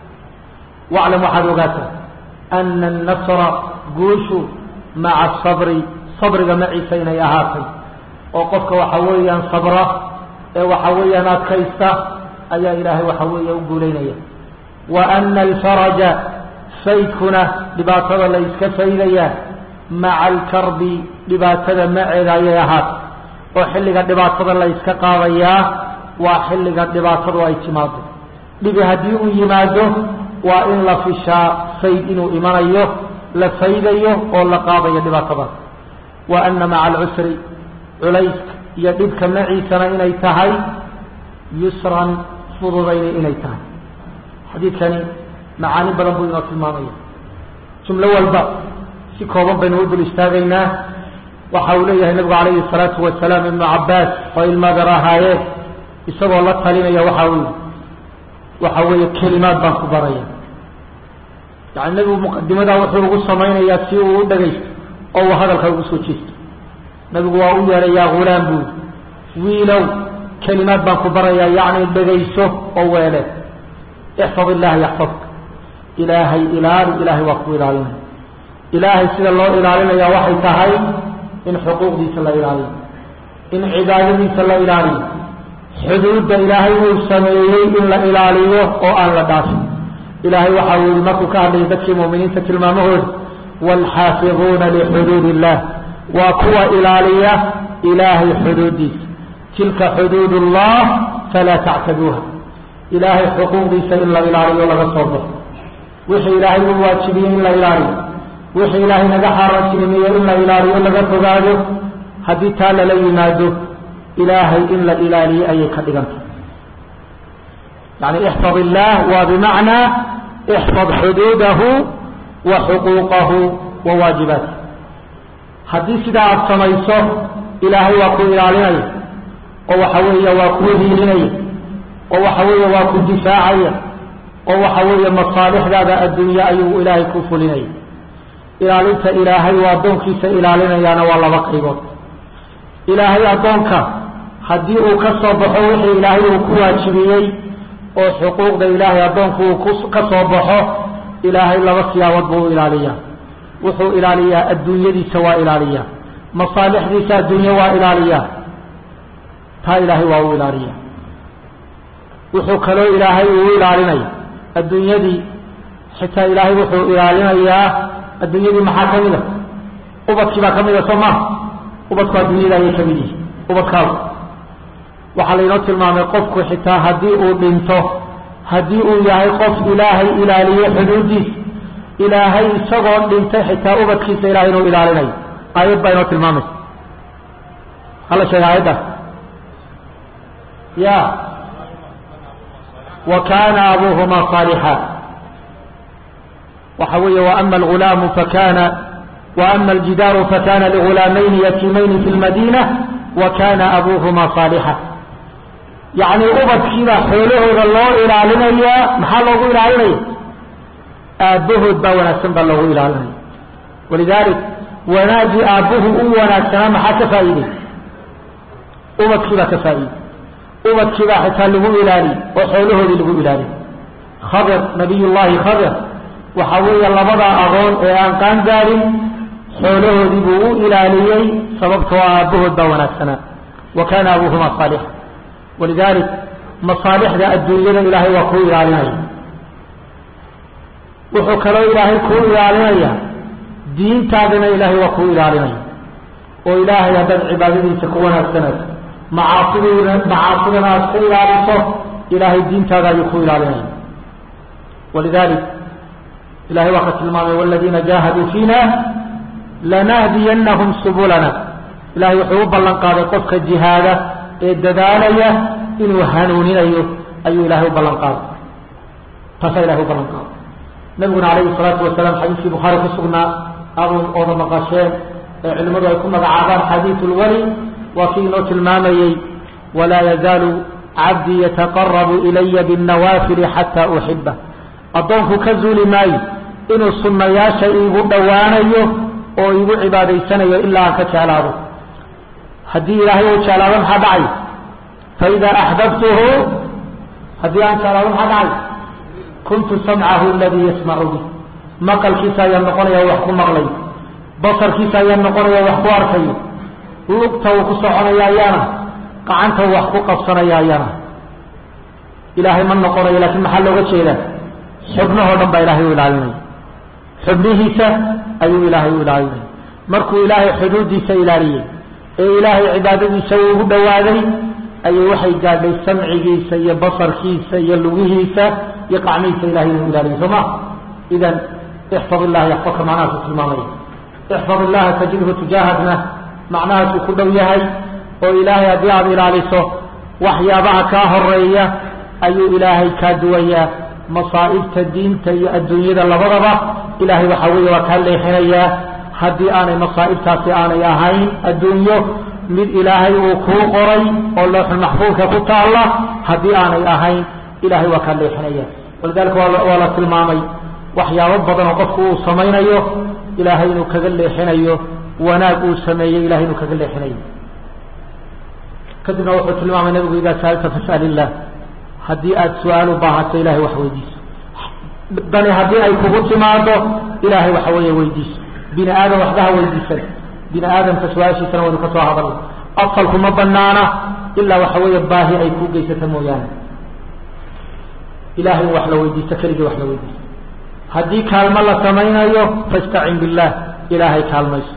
waclam waxaad ogaataa ana annasra guushu maca asabri sabriga maciisa inay ahaatay oo qofka waxa weeyaan sabra ee waxa weeyaan adkaysta ayaa ilaahay waxa weeye u guulaynaya wa ana alfaraja faydkuna dhibaatada la iska faydayaa maca alkarbi dhibaatada maceeda ayay ahaatay oo xilliga dhibaatada la yska qaadayaa waa xilliga dhibaatadu ay timaado dhibi haddii uu yimaado waa in la fishaa fayd inuu imanayo la faydayo oo la qaadayo dhibaatada wa ana maca alcusri culayska iyo dhibka maciisana inay tahay yusran fududayna inay tahay xadiidkani macaani badan buu inoo tilmaamaya jumlo walba si kooban baynu u dul istaagaynaa waxa uu leeyahay nabigu calayhi الsalaatu wasalaam ibnu cabaas oo ilmaadar ahaayeen isagoo la talinaya waxa uu waxa weeye kelimaad baan ku baraya yani nebigu muqadimadaa wuxuu ugu samaynayaa si uu u dhagaysto oo uu hadalka ugu soo jeesto nabigu waa u yeedhay yaa ghulaam buu wiilow kelimaad baan ku barayaa yacni dhegayso oo weele ixfad illaha yaxfadka ilaahay ilaali ilaahay waa ku ilaalinaya ilaahay sida loo ilaalinaya waxay tahay in xuquuqdiisa la ilaaliyo in cibaadadiisa la ilaaliyo xuduudda ilaahay uu sameeyey in la ilaaliyo oo aan la dhaafin ilaahay waxa uu yihi markuu ka hadlayay dadkii mu'miniinta tilmaamahooda waalxaafiduuna lixuduud illah waa kuwa ilaaliya ilaahay xuduuddiisa tilka xuduud ullah falaa tactaduuha ilaahay xuquuqdiisa in la ilaaliyo laga soo baxo wixii ilaahay u waajibiyey in la ilaaliyo wixii ilaahay naga xaaraantinimeeye in la ilaaliyo laga fogaado haddii taa lala yimaado ilaahay in la ilaaliyo ayay ka dhigantay yani ixfad illaah waa bimacnaa ixfad xuduudahu wa xuquuqahu wa waajibaatih haddii sidaa aada samayso ilaahay waa ku ilaalinaya oo waxa weeye waa ku hiilinaya oo waxa weeye waa ku difaacaya oo waxa weeye masaalixdaada adduunye ayuu ilaahay ku fulinaya ilaalinta ilaahay waa addoonkiisa ilaalinayaana waa laba qaybood ilaahay addoonka haddii uu ka soo baxo wixii ilaahay uu ku waajibiyey oo xuquuqda ilaahay addoonku uu ka soo baxo ilaahay laba siyaabood buu u ilaaliyaa wuxuu ilaaliyaa adduunyadiisa waa ilaaliyaa masaalixdiisa adduunye waa ilaaliyaa taa ilaahay waa u ilaaliyaa wuxuu kaloo ilaahay uu ilaalinaya adduunyadii xitaa ilaahay wuxuu ilaalinayaa adduunyadii maxaa ka mid a ubadkii baa ka mid a soo maha ubadku adduunyada ayay ka mid yihi ubadkaagu waxaa laynoo tilmaamay qofku xitaa haddii uu dhinto haddii uu yahay qof ilaahay ilaaliyo xuduuddiisa ilaahay isagoo dhintay xitaa ubadkiisa ilahay inuu ilaalinayo aayad baa inoo tilmaamaysa hala sheega aayaddaas ya wa kana abuhuma صaalixa waxa weeye وأma الغulaamu fakana وأma الجidaaru fakana لغulaamayni yatiimayni fi الmadinة وkana abuhuma صاalixa yacni ubadkiibaa xoolahooda loo ilaalinayaa maxaa loogu ilaalinaya aabbahood baa wanaagsan baa loogu ilaalinaya walidalik wanaagii aabbuhu u wanaagsanaa maxaa ka faa'iiday ubadkiibaa ka faa'iiday ubadkiibaa xitaa lagu ilaaliyey oo xoolahoodii lagu ilaaliyey khadir nabiy llahi khadir waxa weeye labadaa adoon ee aan qaan gaadhin xoolahoodii buu u ilaaliyey sababtoo aabbahood baa wanaagsanaa wa kana abuhuma saalixa walidalik masaalixda adduunyada ilaahay waa kuu ilaalinaya wuxuu kaloo ilaahay kuu ilaalinaya diintaadana ilaahay waa kuu ilaalinaya oo ilaahay haddaad cibaadadiisa ku wanaagsanayso macaasidna macaasidana aad ka ilaaliso ilaahay diintaada ayuu ku ilaalinaya walidalik ilahay waa ka tilmaamay waladiina jaahaduu fiina lanahdiyanahum subulana ilahay wuxuu u ballan qaaday qofka jihaada ee dadaalaya inuu hanuuninayo ayuu ilahay u ballan qaaday taasaa ilahay u ballan qaaday nabiguna calayhi salaatu wasalaam xadiiskii bukhaari ku sugnaa abu ooda maqasheen ee culimmadu ay ku magacaabaan xadiidu lwali waa kii inoo tilmaamayey walaa yazaalu cabdii yataqarabu ilaya binnawaafili xataa uxiba addoonku ka zuuli maayo inuu sunnayaasha iigu dhowaanayo oo iigu cibaadaysanayo ilaa aan ka jeclaado haddii ilaahay uu jeclaado maxaa dhacay faidaa axbabtuhu haddii aan jeclaado maxaa dhacay kuntu samcahu aladii yasmacu bih maqalkiisa ayaan noqonaya wax ku maqlay basarkiisa ayaan noqonaya wax ku arkayo lugta uu ku soconaya ayaana gacanta wax ku qabsanaya ayaana ilaahay ma noqonayo laakiin maxaa looga jeedaa xubnahoo dhan baa ilaahay u ilaalinaya xubnihiisa ayuu ilaahay u ilaalinaya markuu ilaahay xuduudiisa ilaaliyey ee ilaahay cibaadadiisa uu ugu dhowaaday ayay waxay gaadhay samcigiisa iyo basarkiisa iyo lugihiisa iyo qacmihiisa ilahay inuu ilaaliyo soo ma idan ixfad illaha yaxfadka macnahaasu tilmaamaya ixfad illaha tajidhu tujaahadna macnahaasuu ku dhow yahay oo ilaahay haddii aada ilaaliso waxyaabaha kaa horeeya ayuu ilaahay kaa duwayaa masaa'ibta diinta iyo adduunyada labadaba ilaahay waxaa weeye waa kaa leexinayaa haddii aanay masaa'ibtaasi aanay ahayn adduunyo mid ilaahay uu kuu qoray oo looxul maxfuudka ku taalla haddii aanay ahayn ilahay waa kaa leexinaya walidalika waa la tilmaamay waxyaabo badan oo qofku uu samaynayo ilaahay inuu kaga leexinayo wanaag uu sameeyey ilahay inuu kaga leexinayo kadibna wuxuu tilmaamay nabigu idaa saalta fas'al illah haddii aada su-aal u baahato ilahay wax weydiiso dani haddii ay kugu timaado ilaahay waxa weeye weydiiso bini aadam waxbaha weydiisan bini aadamka su-aashiisana waynu ka soo hadalna asalku ma banaana ilaa waxa weeye baahi ay ku geysata mooyaane ilahay in wax la weydiisto keligii wax la weydiisto haddii kaalmo la samaynayo fastacin billah ilaahay kaalmayso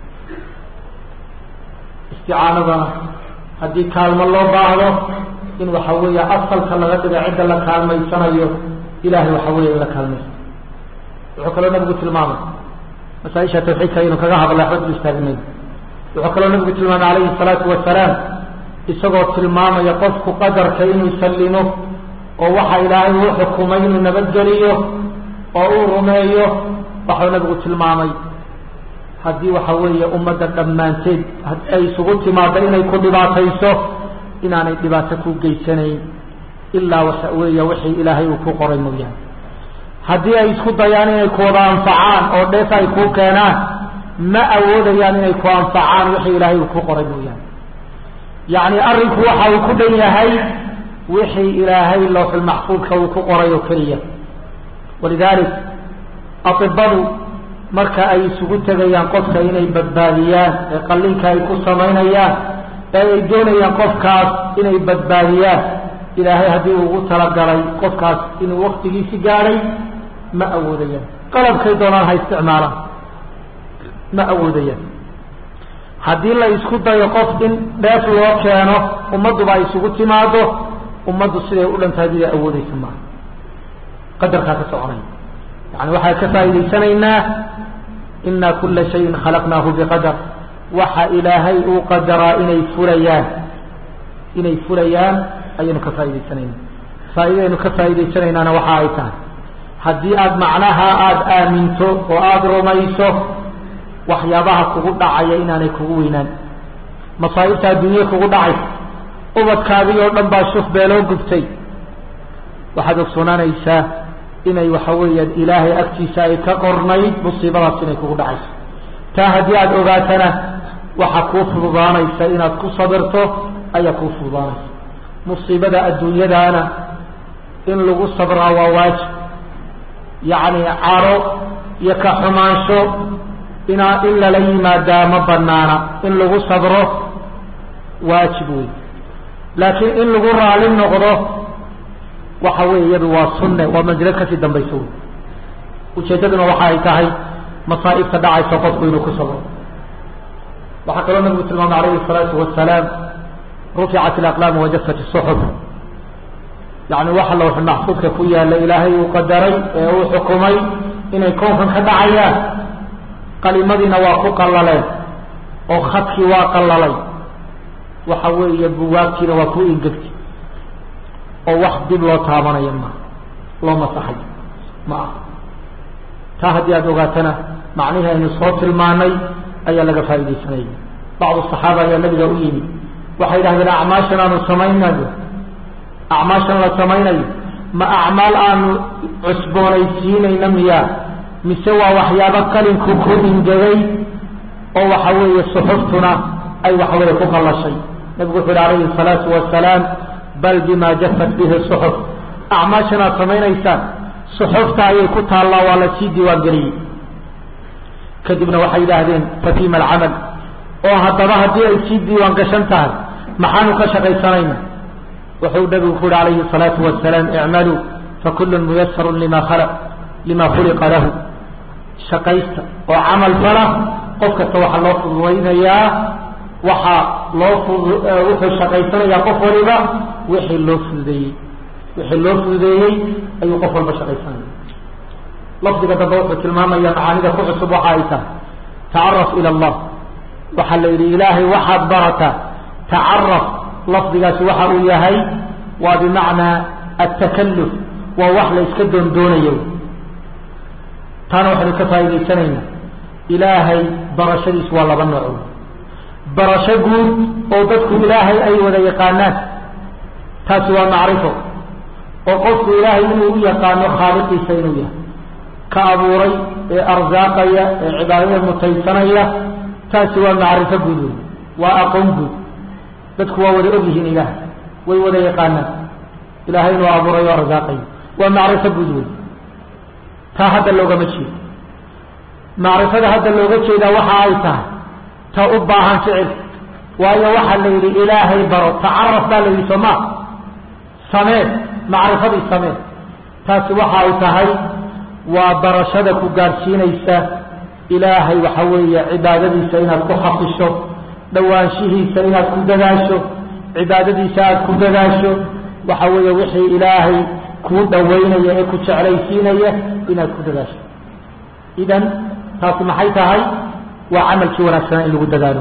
isticaanadana haddii kaalmo loo baahdo in waxa weeye asalka laga dhiga cidda la kaalmaysanayo ilahay waxa weeye in la kaalmaysto wuxuu kaloo nabigu tilmaamay masaaisha tawxiidka aynu kaga hadla waxba dul istaagnayn wuxuu kaloo nabigu tilmaamay calayhi salaatu wasalaam isagoo tilmaamaya qofku qadarka inuu sallimo oo waxa ilaahay uu xukumay inuu nabadgeliyo oo uu rumeeyo waxau nabigu tilmaamay haddii waxa weeye ummadda dhammaanteed ay isugu timaado inay ku dhibaatayso inaanay dhibaato ku geysanayn ilaa waxa weeye wixii ilaahay uu ku qoray mooyaane haddii ay isku dayaan inay ku wada anfacaan oo dheef ay kuu keenaan ma awoodayaan inay ku anfacaan wixii ilaahay uu ku qoray mooyaane yacni arrinku waxa uu ku dhan yahay wixii ilaahay lowxulmaxfuudka uu ku qoray oo keliya walidalik atibadu marka ay isugu tegayaan qofka inay badbaadiyaan ee qallinka ay ku samaynayaan ee ay doonayaan qofkaas inay badbaadiyaan ilaahay haddii ugu talagalay qofkaas inuu waktigiisi gaadhay ma awoodayaan qalabkay doonaan ha isticmaalaan ma awoodayaan haddii la isku dayo qof in dheef loo keeno ummadduba ay isugu timaado ummaddu siday u dhantahay miday awoodaysa maaha qadarkaa ka soconaya yani waxaan ka faa'idaysanaynaa ina kula shayin khalaqnaahu biqadar waxa ilaahay uu qadaraa inay fulayaan inay fulayaan ayaynu ka faa'idaysanaynaa faa'iidaynu ka faa'iidaysanaynaana waxa ay tahay haddii aada macnaha aada aaminto oo aada rumayso waxyaabaha kugu dhacaya inaanay kugu weynaan masaa'ibta adduunye kugu dhacaysa ubadkaadii oo dhan baa shuf beeloo gubtay waxaad ogsoonaanaysaa inay waxa weeyaan ilaahay agtiisa ay ka qornayd musiibadaas inay kugu dhacayso taa haddii aada ogaatana waxaa kuu fududaanaysa inaad ku sabirto ayaa kuu fududaanaysa musiibada adduunyadaana in lagu sabraa waa waajib yacni caro iyo ka xumaansho inaa in lala yimaadaa ma banaana in lagu sabro waajib wey laakiin in lagu raali noqdo waxa weeye iyadu waa sunne waa manzilo kasii dambayso wey ujeeddaduna waxa ay tahay masaa'ibta dhacaysa qofku inuu ku sabro waxaa kaloo nabigu tilmaamay alayhi الsalaatu wasalaam ruficat alaqlaam wajafat الsuxuf yani waxa lawx maxfuudka ku yaala ilaahay uu qadaray ee uu xukumay inay koonkan ka dhacayaan qalimadiina waa ku qallaleen oo khadkii waa qallalay waxa weeye buwaagtiina waa ku ingegtay oo wax dib loo taabanayo ma loo masaxayo ma ah taa haddii aada ogaatana macnihii aynu soo tilmaanay ayaa laga faaidaysanaya bacdu saxaaba ayaa nabiga u yimid waxay yidhahdeen acmaashan aanu samaynayo acmaashan la samaynayo ma acmaal aanu cusboonaysiinayna miyaa mise waa waxyaabo qalinku ku ingegay oo waxa weeye suxuftuna ay waxa weeye ku qallashay nabigu wuxu yhi alayhi الsalaatu wasalaam bal bima jafat bihi suxuf acmaashan aad samaynaysaan suxufta ayay ku taallaa waa la sii diiwaan geliyey kadibna waxay yidhaahdeen fatima alcamal oo haddaba haddii ay sii diiwaan gashan tahay maxaanu ka shaqaysanayna wuxuu nabigu ku yihi alayhi الsalaatu wasalaam icmaluu fakulun muyasaru lima khalaq lima khuliqa lahu shaqaysta oo camal fala qof kasta waxaa loo fududaynayaa waxaa loo fudu wuxuu shaqaysanayaa qof waliba wixii loo fududeeyey wixii loo fududeeyey ayuu qof walba shaqaysanaya lafdiga dambe wuxuu tilmaamaya macaanida ku cusub waxa ay tahay tacaraf ila allah waxaa la yidhi ilaahay waxaad barataa tacaraf lafdigaasi waxa uu yahay waa bimacnaa atakalluf waa wax la iska doondoonayo taana waxaynu ka faa'idaysanaynaa ilaahay barashadiisu waa laba nooc barasho guud oo dadku ilaahay ay wada yaqaanaan taasi waa macrifo oo qofku ilaahay inuu u yaqaano khaaliqiisa inuu yahay ka abuuray ee arsaaqaya ee cibaadada mutaysanaya taasi waa macrifo guud wey waa aqoon guud dadku waa wada ogyihiin ilaahay way wada yaqaanaan ilaahay inuu abuuray oo arsaaqayo waa macrifo guud wey taa hadda loogama jeedo macrifada hadda looga jeedaa waxa ay tahay ta u baahan ficil waayo waxaa la yidhi ilaahay baro tacaraf baa la yidhi sooma samee macrifadii samee taasi waxa ay tahay waa barashada ku gaadhsiinaysa ilaahay waxa weeye cibaadadiisa inaad ku xafisho dhowaanshihiisa inaad ku dadaasho cibaadadiisa aad ku dadaasho waxa weeye wixii ilaahay kuu dhawaynaya ee ku jeclaysiinaya inaad ku dadaasho idan taasi maxay tahay waa camalkii wanaagsanaa in lagu dadaalo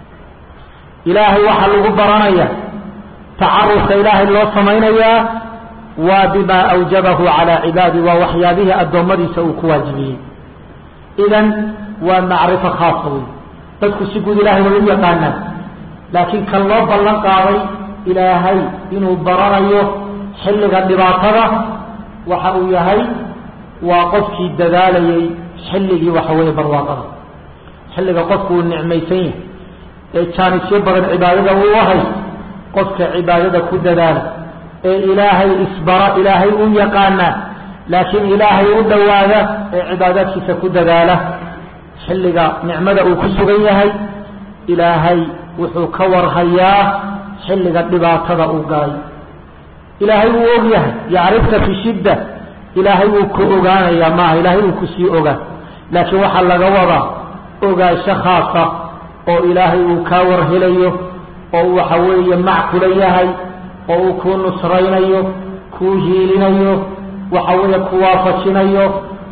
ilaahay waxaa lagu baranaya tacarufka ilaahay loo samaynayaa waa bimaa awjabahu calaa cibaadi waa waxyaabihii addoommadiisa uu ku waajibiyey idan waa macrifo khaasa wey dadku si guud ilahay way u yaqaanaan laakiin kan loo ballan qaaday ilaahay inuu baranayo xilliga dhibaatada waxa uu yahay waa qofkii dadaalayay xilligii waxa weeye barwaaqada xilliga qofku uu nicmaysan yahay ee jaanisyo badan cibaadada uu ahay qofka cibaadada ku dadaala ee ilaahay isbara ilaahay u yaqaana laakiin ilaahay u dhowaada ee cibaadaadkiisa ku dadaala xilliga nicmada uu ku sugan yahay ilaahay wuxuu ka warhayaa xilliga dhibaatada uu galay ilaahay wuu og yahay yacrifka fi shidda ilaahay wuu ku ogaanayaa maaha ilaahay wuu kusii ogaa laakiin waxaa laga wadaa ogaansho khaasa oo ilaahay uu kaa warhelayo oo uu waxa weeye mac kula yahay oo uu kuu nusraynayo kuu hiilinayo waxa weeye ku waafajinayo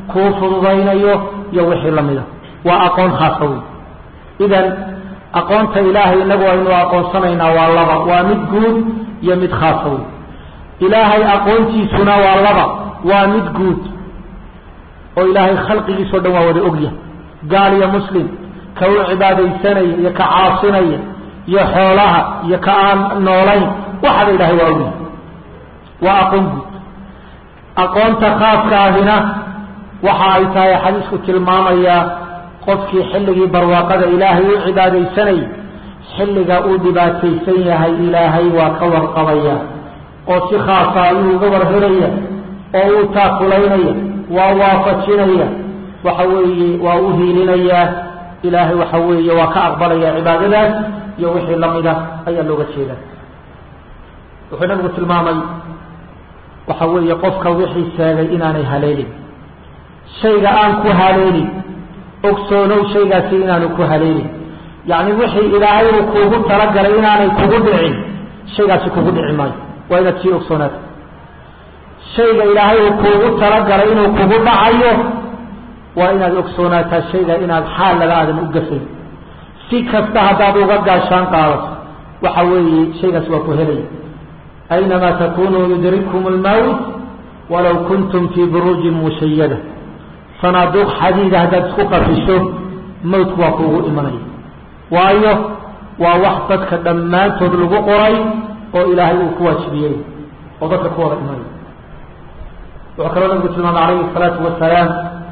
kuu fududaynayo iyo wixii la mida waa aqoon khaasa wey idan aqoonta ilaahay inagu aynu aqoonsanaynaa waa laba waa mid guud iyo mid khaasa wey ilaahay aqoontiisuna waa laba waa mid guud oo ilaahay khalqigiisao dhan waa wada ogyahay gaal iyo muslim ka u cibaadaysanaya iyo ka caasinaya iyo xoolaha iyo ka aan noolayn waxaba ilaahay waa ogyahay waa aqoon guud aqoonta khaaska ahina waxa ay tahay xadiisku tilmaamayaa qofkii xilligii barwaaqada ilaahay u cibaadaysanayay xilliga uu dhibaataysan yahay ilaahay waa ka warqabaya oo si khaasa ayuu uga warhelaya oo uu taakulaynaya waa waafajinaya waxa weeye waa u hiilinayaa ilaahay waxa weeye waa ka aqbalaya cibaadadaas iyo wixii lamida ayaa looga jeeda wuxuu nabigu tilmaamay waxa weeye qofka wixii sheegay inaanay haleelin shayga aan ku haleelin ogsoonow shaygaasi inaanu ku haleelin yacni wixii ilaahay uu kuugu talagalay inaanay kugu dhicin shaygaasi kugu dhici maayo waa inaad sii ogsoonaata shayga ilaahay uu kuugu talagalay inuu kugu dhacayo waa inaad ogsoonaataa shayga inaad xaal laga aadan u gafayn si kasta haddaad uga gaashaan qaadato waxa weeye shaygaas waa ku helaya aynamaa takunuu yudrikkum almawt walaw kuntum fii buruujin mushayada sanaaduuq xadiida haddaad isku qafisho mawtku waa kuugu imanaya waayo waa wax dadka dhammaantood lagu qoray oo ilaahay uu ku waajibiyey oo dadka ku wada imanaya wuxuu kaloo nabigu tilmaamay calayhi الsalaatu wasalaam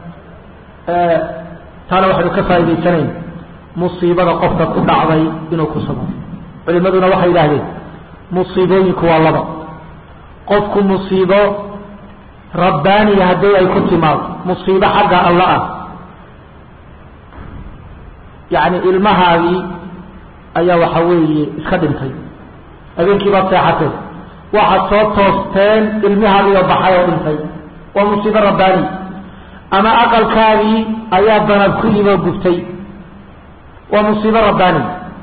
taana waxaynu ka faa'idaysanayn musiibada qofka ku dhacday inuu ku sabro culimaduna waxay yidhaahdeen musiibooyinku waa laba qofku musiibo rabbaaniya haddii ay ku timaado musiibo xagga alla ah yacni ilmahaadii ayaa waxa weeye iska dhintay habeenkii baad seexateen waxaad soo toosteen ilmihaagiioo baxay oo dhintay waa musiibo rabbaani ama aqalkaagii ayaa danab ku yimi oo gubtay waa musiibo rabbaani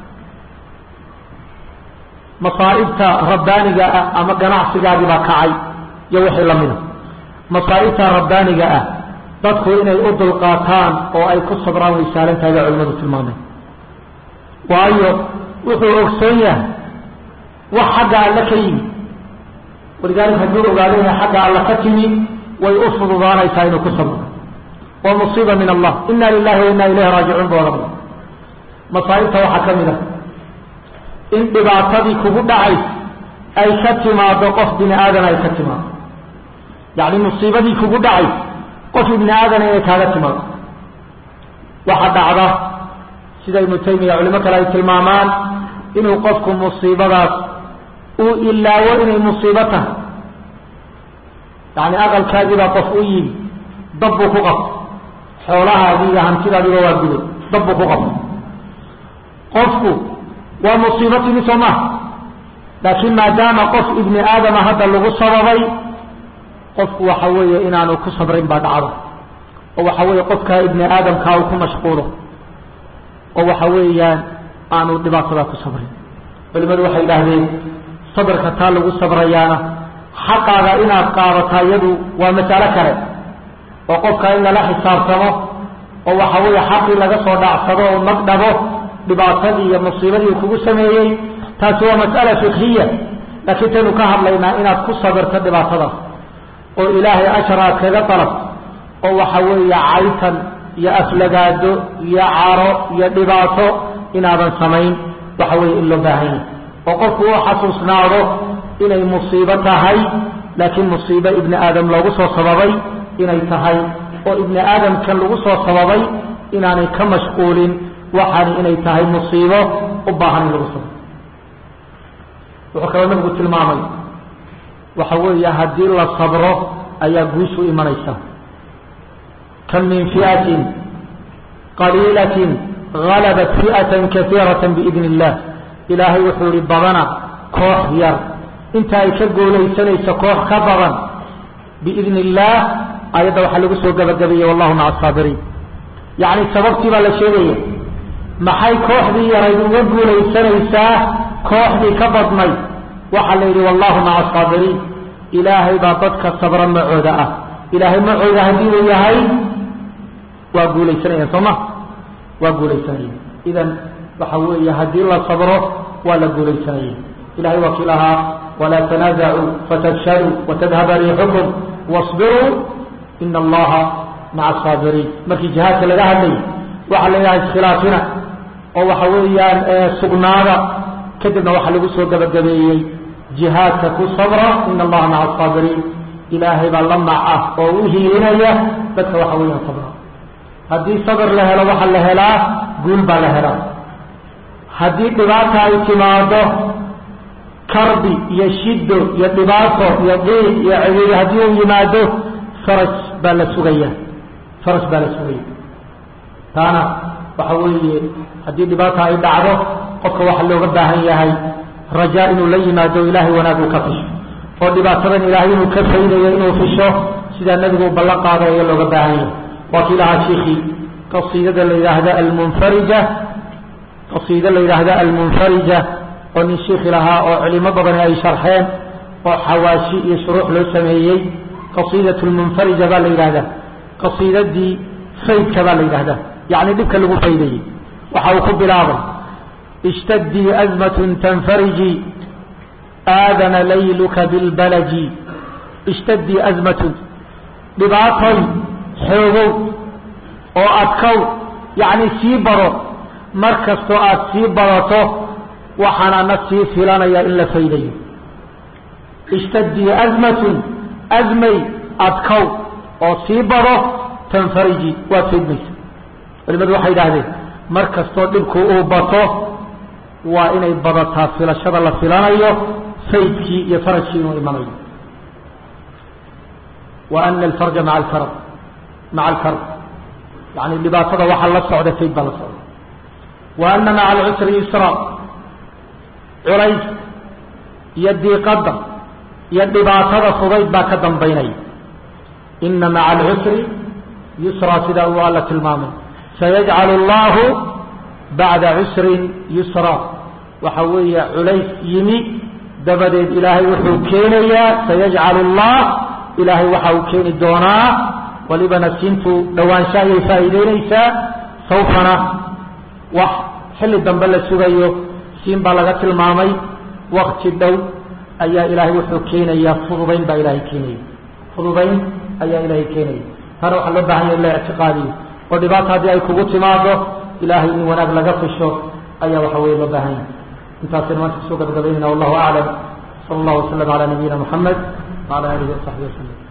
masaa'ibta rabbaaniga ah ama ganacsigaagii baa kacay iyo wixii lamida masaa'ibta rabbaaniga ah dadku inay u dulqaataan oo ay ku sabraan way saalan tahay baa culimadu tilmaameen waayo wuxuu ogsoon yahay wax xagga alle ka yimi walidaalika hadduu ogaado inay xagga alle ka timi way u fududaanaysaa inuu ku sabro waa musiiba min allah ina lilahi wa ina ilayhi raajicuun ba odhan masaa'ibta waxaa ka mid ah in dhibaatadii kugu dhacays ay ka timaado qof bini aadana ay ka timaado yacni musiibadii kugu dhacays qof ibni aadana inay kaaga timaado waxaa dhacda sida ibnu taymiya culimo kale ay tilmaamaan inuu qofku musiibadaas uu ilaawo inay musiibo tahay yacni aqalkaagiibaa qof u yimi dab buu ku qabtay xoolahaagii iyo hantidaadiiba waa guday dab buu ku qabtay qofku waa musiibo timi soo maha laakiin maadaama qof ibni aadama hadda lagu sababay qofku waxa weeye inaanu ku sabrayn baa dhacda oo waxa weeye qofkaa ibni aadamkaa uu ku mashquulo oo waxa weeyaan aanu dhibaatadaa ku sabrin culimadu waxay yidhaahdeen sabrka taa lagu sabrayaana xaqaaga inaad qaadataa iyadu waa masalo kale oo qofka in lala xisaabtamo oo waxa weeye xaqii laga soo dhacsado oo magdhabo dhibaatadii iyo musiibadii uu kugu sameeyey taasi waa mas'ala fikhiya laakiin taynu ka hadlaynaa inaad ku sabirto dhibaatadaas oo ilaahay ashar aad kaga dalabto oo waxa weeye caytan iyo aflagaado iyo caro iyo dhibaato inaadan samayn waxa weeye in loo baahan yahay oo qofku uu xasuusnaado inay musiibo tahay laakiin musiibo ibni aadam loogu soo sababay inay tahay oo ibni aadamkan lagu soo sababay inaanay ka mashquulin waxaani inay tahay musiibo u baahan in lagu sabro wuxuu kaloo nabigu tilmaamay waxa weeye haddii la sabro ayaa guushu imanaysa kam min fi'atin qaliilatin galabat fi'atan kaiirata biidni illah ilaahay wuxuu ihi badana koox yar inta ay ka goolaysanayso koox ka badan biidni illaah ayadda waxaa lagu soo gabagabeeyey wallahu maca asaabiriin yacni sababtii baa la sheegaya maxay kooxdii yarayd uga guulaysanaysaa kooxdii ka badnayd waxaa la yidhi wallahu maca asaabiriin ilaahay baa dadka sabra macooda ah ilaahay macooda haddii uu yahay waa guulaysanayaan soo ma waa guulaysanaya idan waxa weeye haddii la sabro waa la guulaysanaya ilahay waa kii lahaa walaa tanaasacuu fatafshaluu watadhaba riixukum wasbiruu ina allaha maca asaabiriin markii jihaadka laga hadlayay waxaa la yidhaha iskhilaafina oo waxa weeyaan sugnaada kadibna waxaa lagu soo gabagabeeyey jihaadka ku sabra ina allaha maca asaabiriin ilaahay baa la maca oo u hiilinaya dadka waxa weeyaan sabra haddii sabr la helo waxaa la helaa guul baa la helaa haddii dhibaata ay timaado karbi iyo shido iyo dhibaato iyo diiq iyo ciriiri haddii uu yimaado faraj baa la sugaya faraj baa la sugaya taana waxa weeye haddii dhibaata ay dhacdo qofka waxaa looga baahan yahay rajaa inuu la yimaado ilaahay wanaag uu ka fisho oo dhibaatadan ilaahay inuu ka faydayo inuu fisho sidaa nebigu u ballan qaado ayaa looga baahan yahay waa kii lahaa shiikii qasiidada la yidhaahda almunfarija qasiida la yidhaahda almunfarija oo nin shiikhi lahaa oo culimo badani ay sharxeen oo xawaashi iyo shuruux loo sameeyey qasiidat lmunfarija baa la yidhahdaa qasiidadii faydka baa la yidhahdaa yacni dhibka lagu faydayey waxa uu ku bilaabay ishtadii azmatun tanfariji aadana layluka bilbalaji ishtadii azmatun dhibaatoy xoogow oo adkow yacni sii baro mar kastoo aada sii badato waxaanana sii filanaya in la faydayo ishtadii azmatun azmay adkow oo sii bado tanfariji waad faydmaysa culimadu waxay idhaahdeen mar kastoo dhibku uu bato waa inay badataa filashada la filanayo faydkii iyo farajkii inuu imanayo wa ana alfarja maa alkarb maca alkarb yani dhibaatada waxaa la socda fayd baa la socda wa ana maca alcusri yusra culays iyo diiqadda iyo dhibaatada fudayd baa ka dambaynaya ina maca alcusri yusra sidaa uu alla tilmaamay sayajcalu allahu bacda cusrin yusra waxa weeye culays yimi dabadeed ilaahay wuxuu keenayaa sayajcalu allah ilaahay waxa uu keeni doonaa walibana siintu dhowaansha ayay faa'iideynaysaa sawfana wax xilli dambe la sugayo siin baa laga tilmaamay wakti dhow ayaa ilaahay wuxuu keenayaa fududayn baa ilaahay keenaya fududayn ayaa ilaahay keenaya taana waxaa loo baahan yaha in la ictiqaadiyo oo dhibaata haddii ay kugu timaado ilaahay in wanaag laga fisho ayaa waxa weye loo baahan yahay intaasaynu maanta kusoo gabagabaynayna wallahu aclam sala allahu wasalam calaa nabiyina moxamed wacala aalihi wasaxbihi wasalam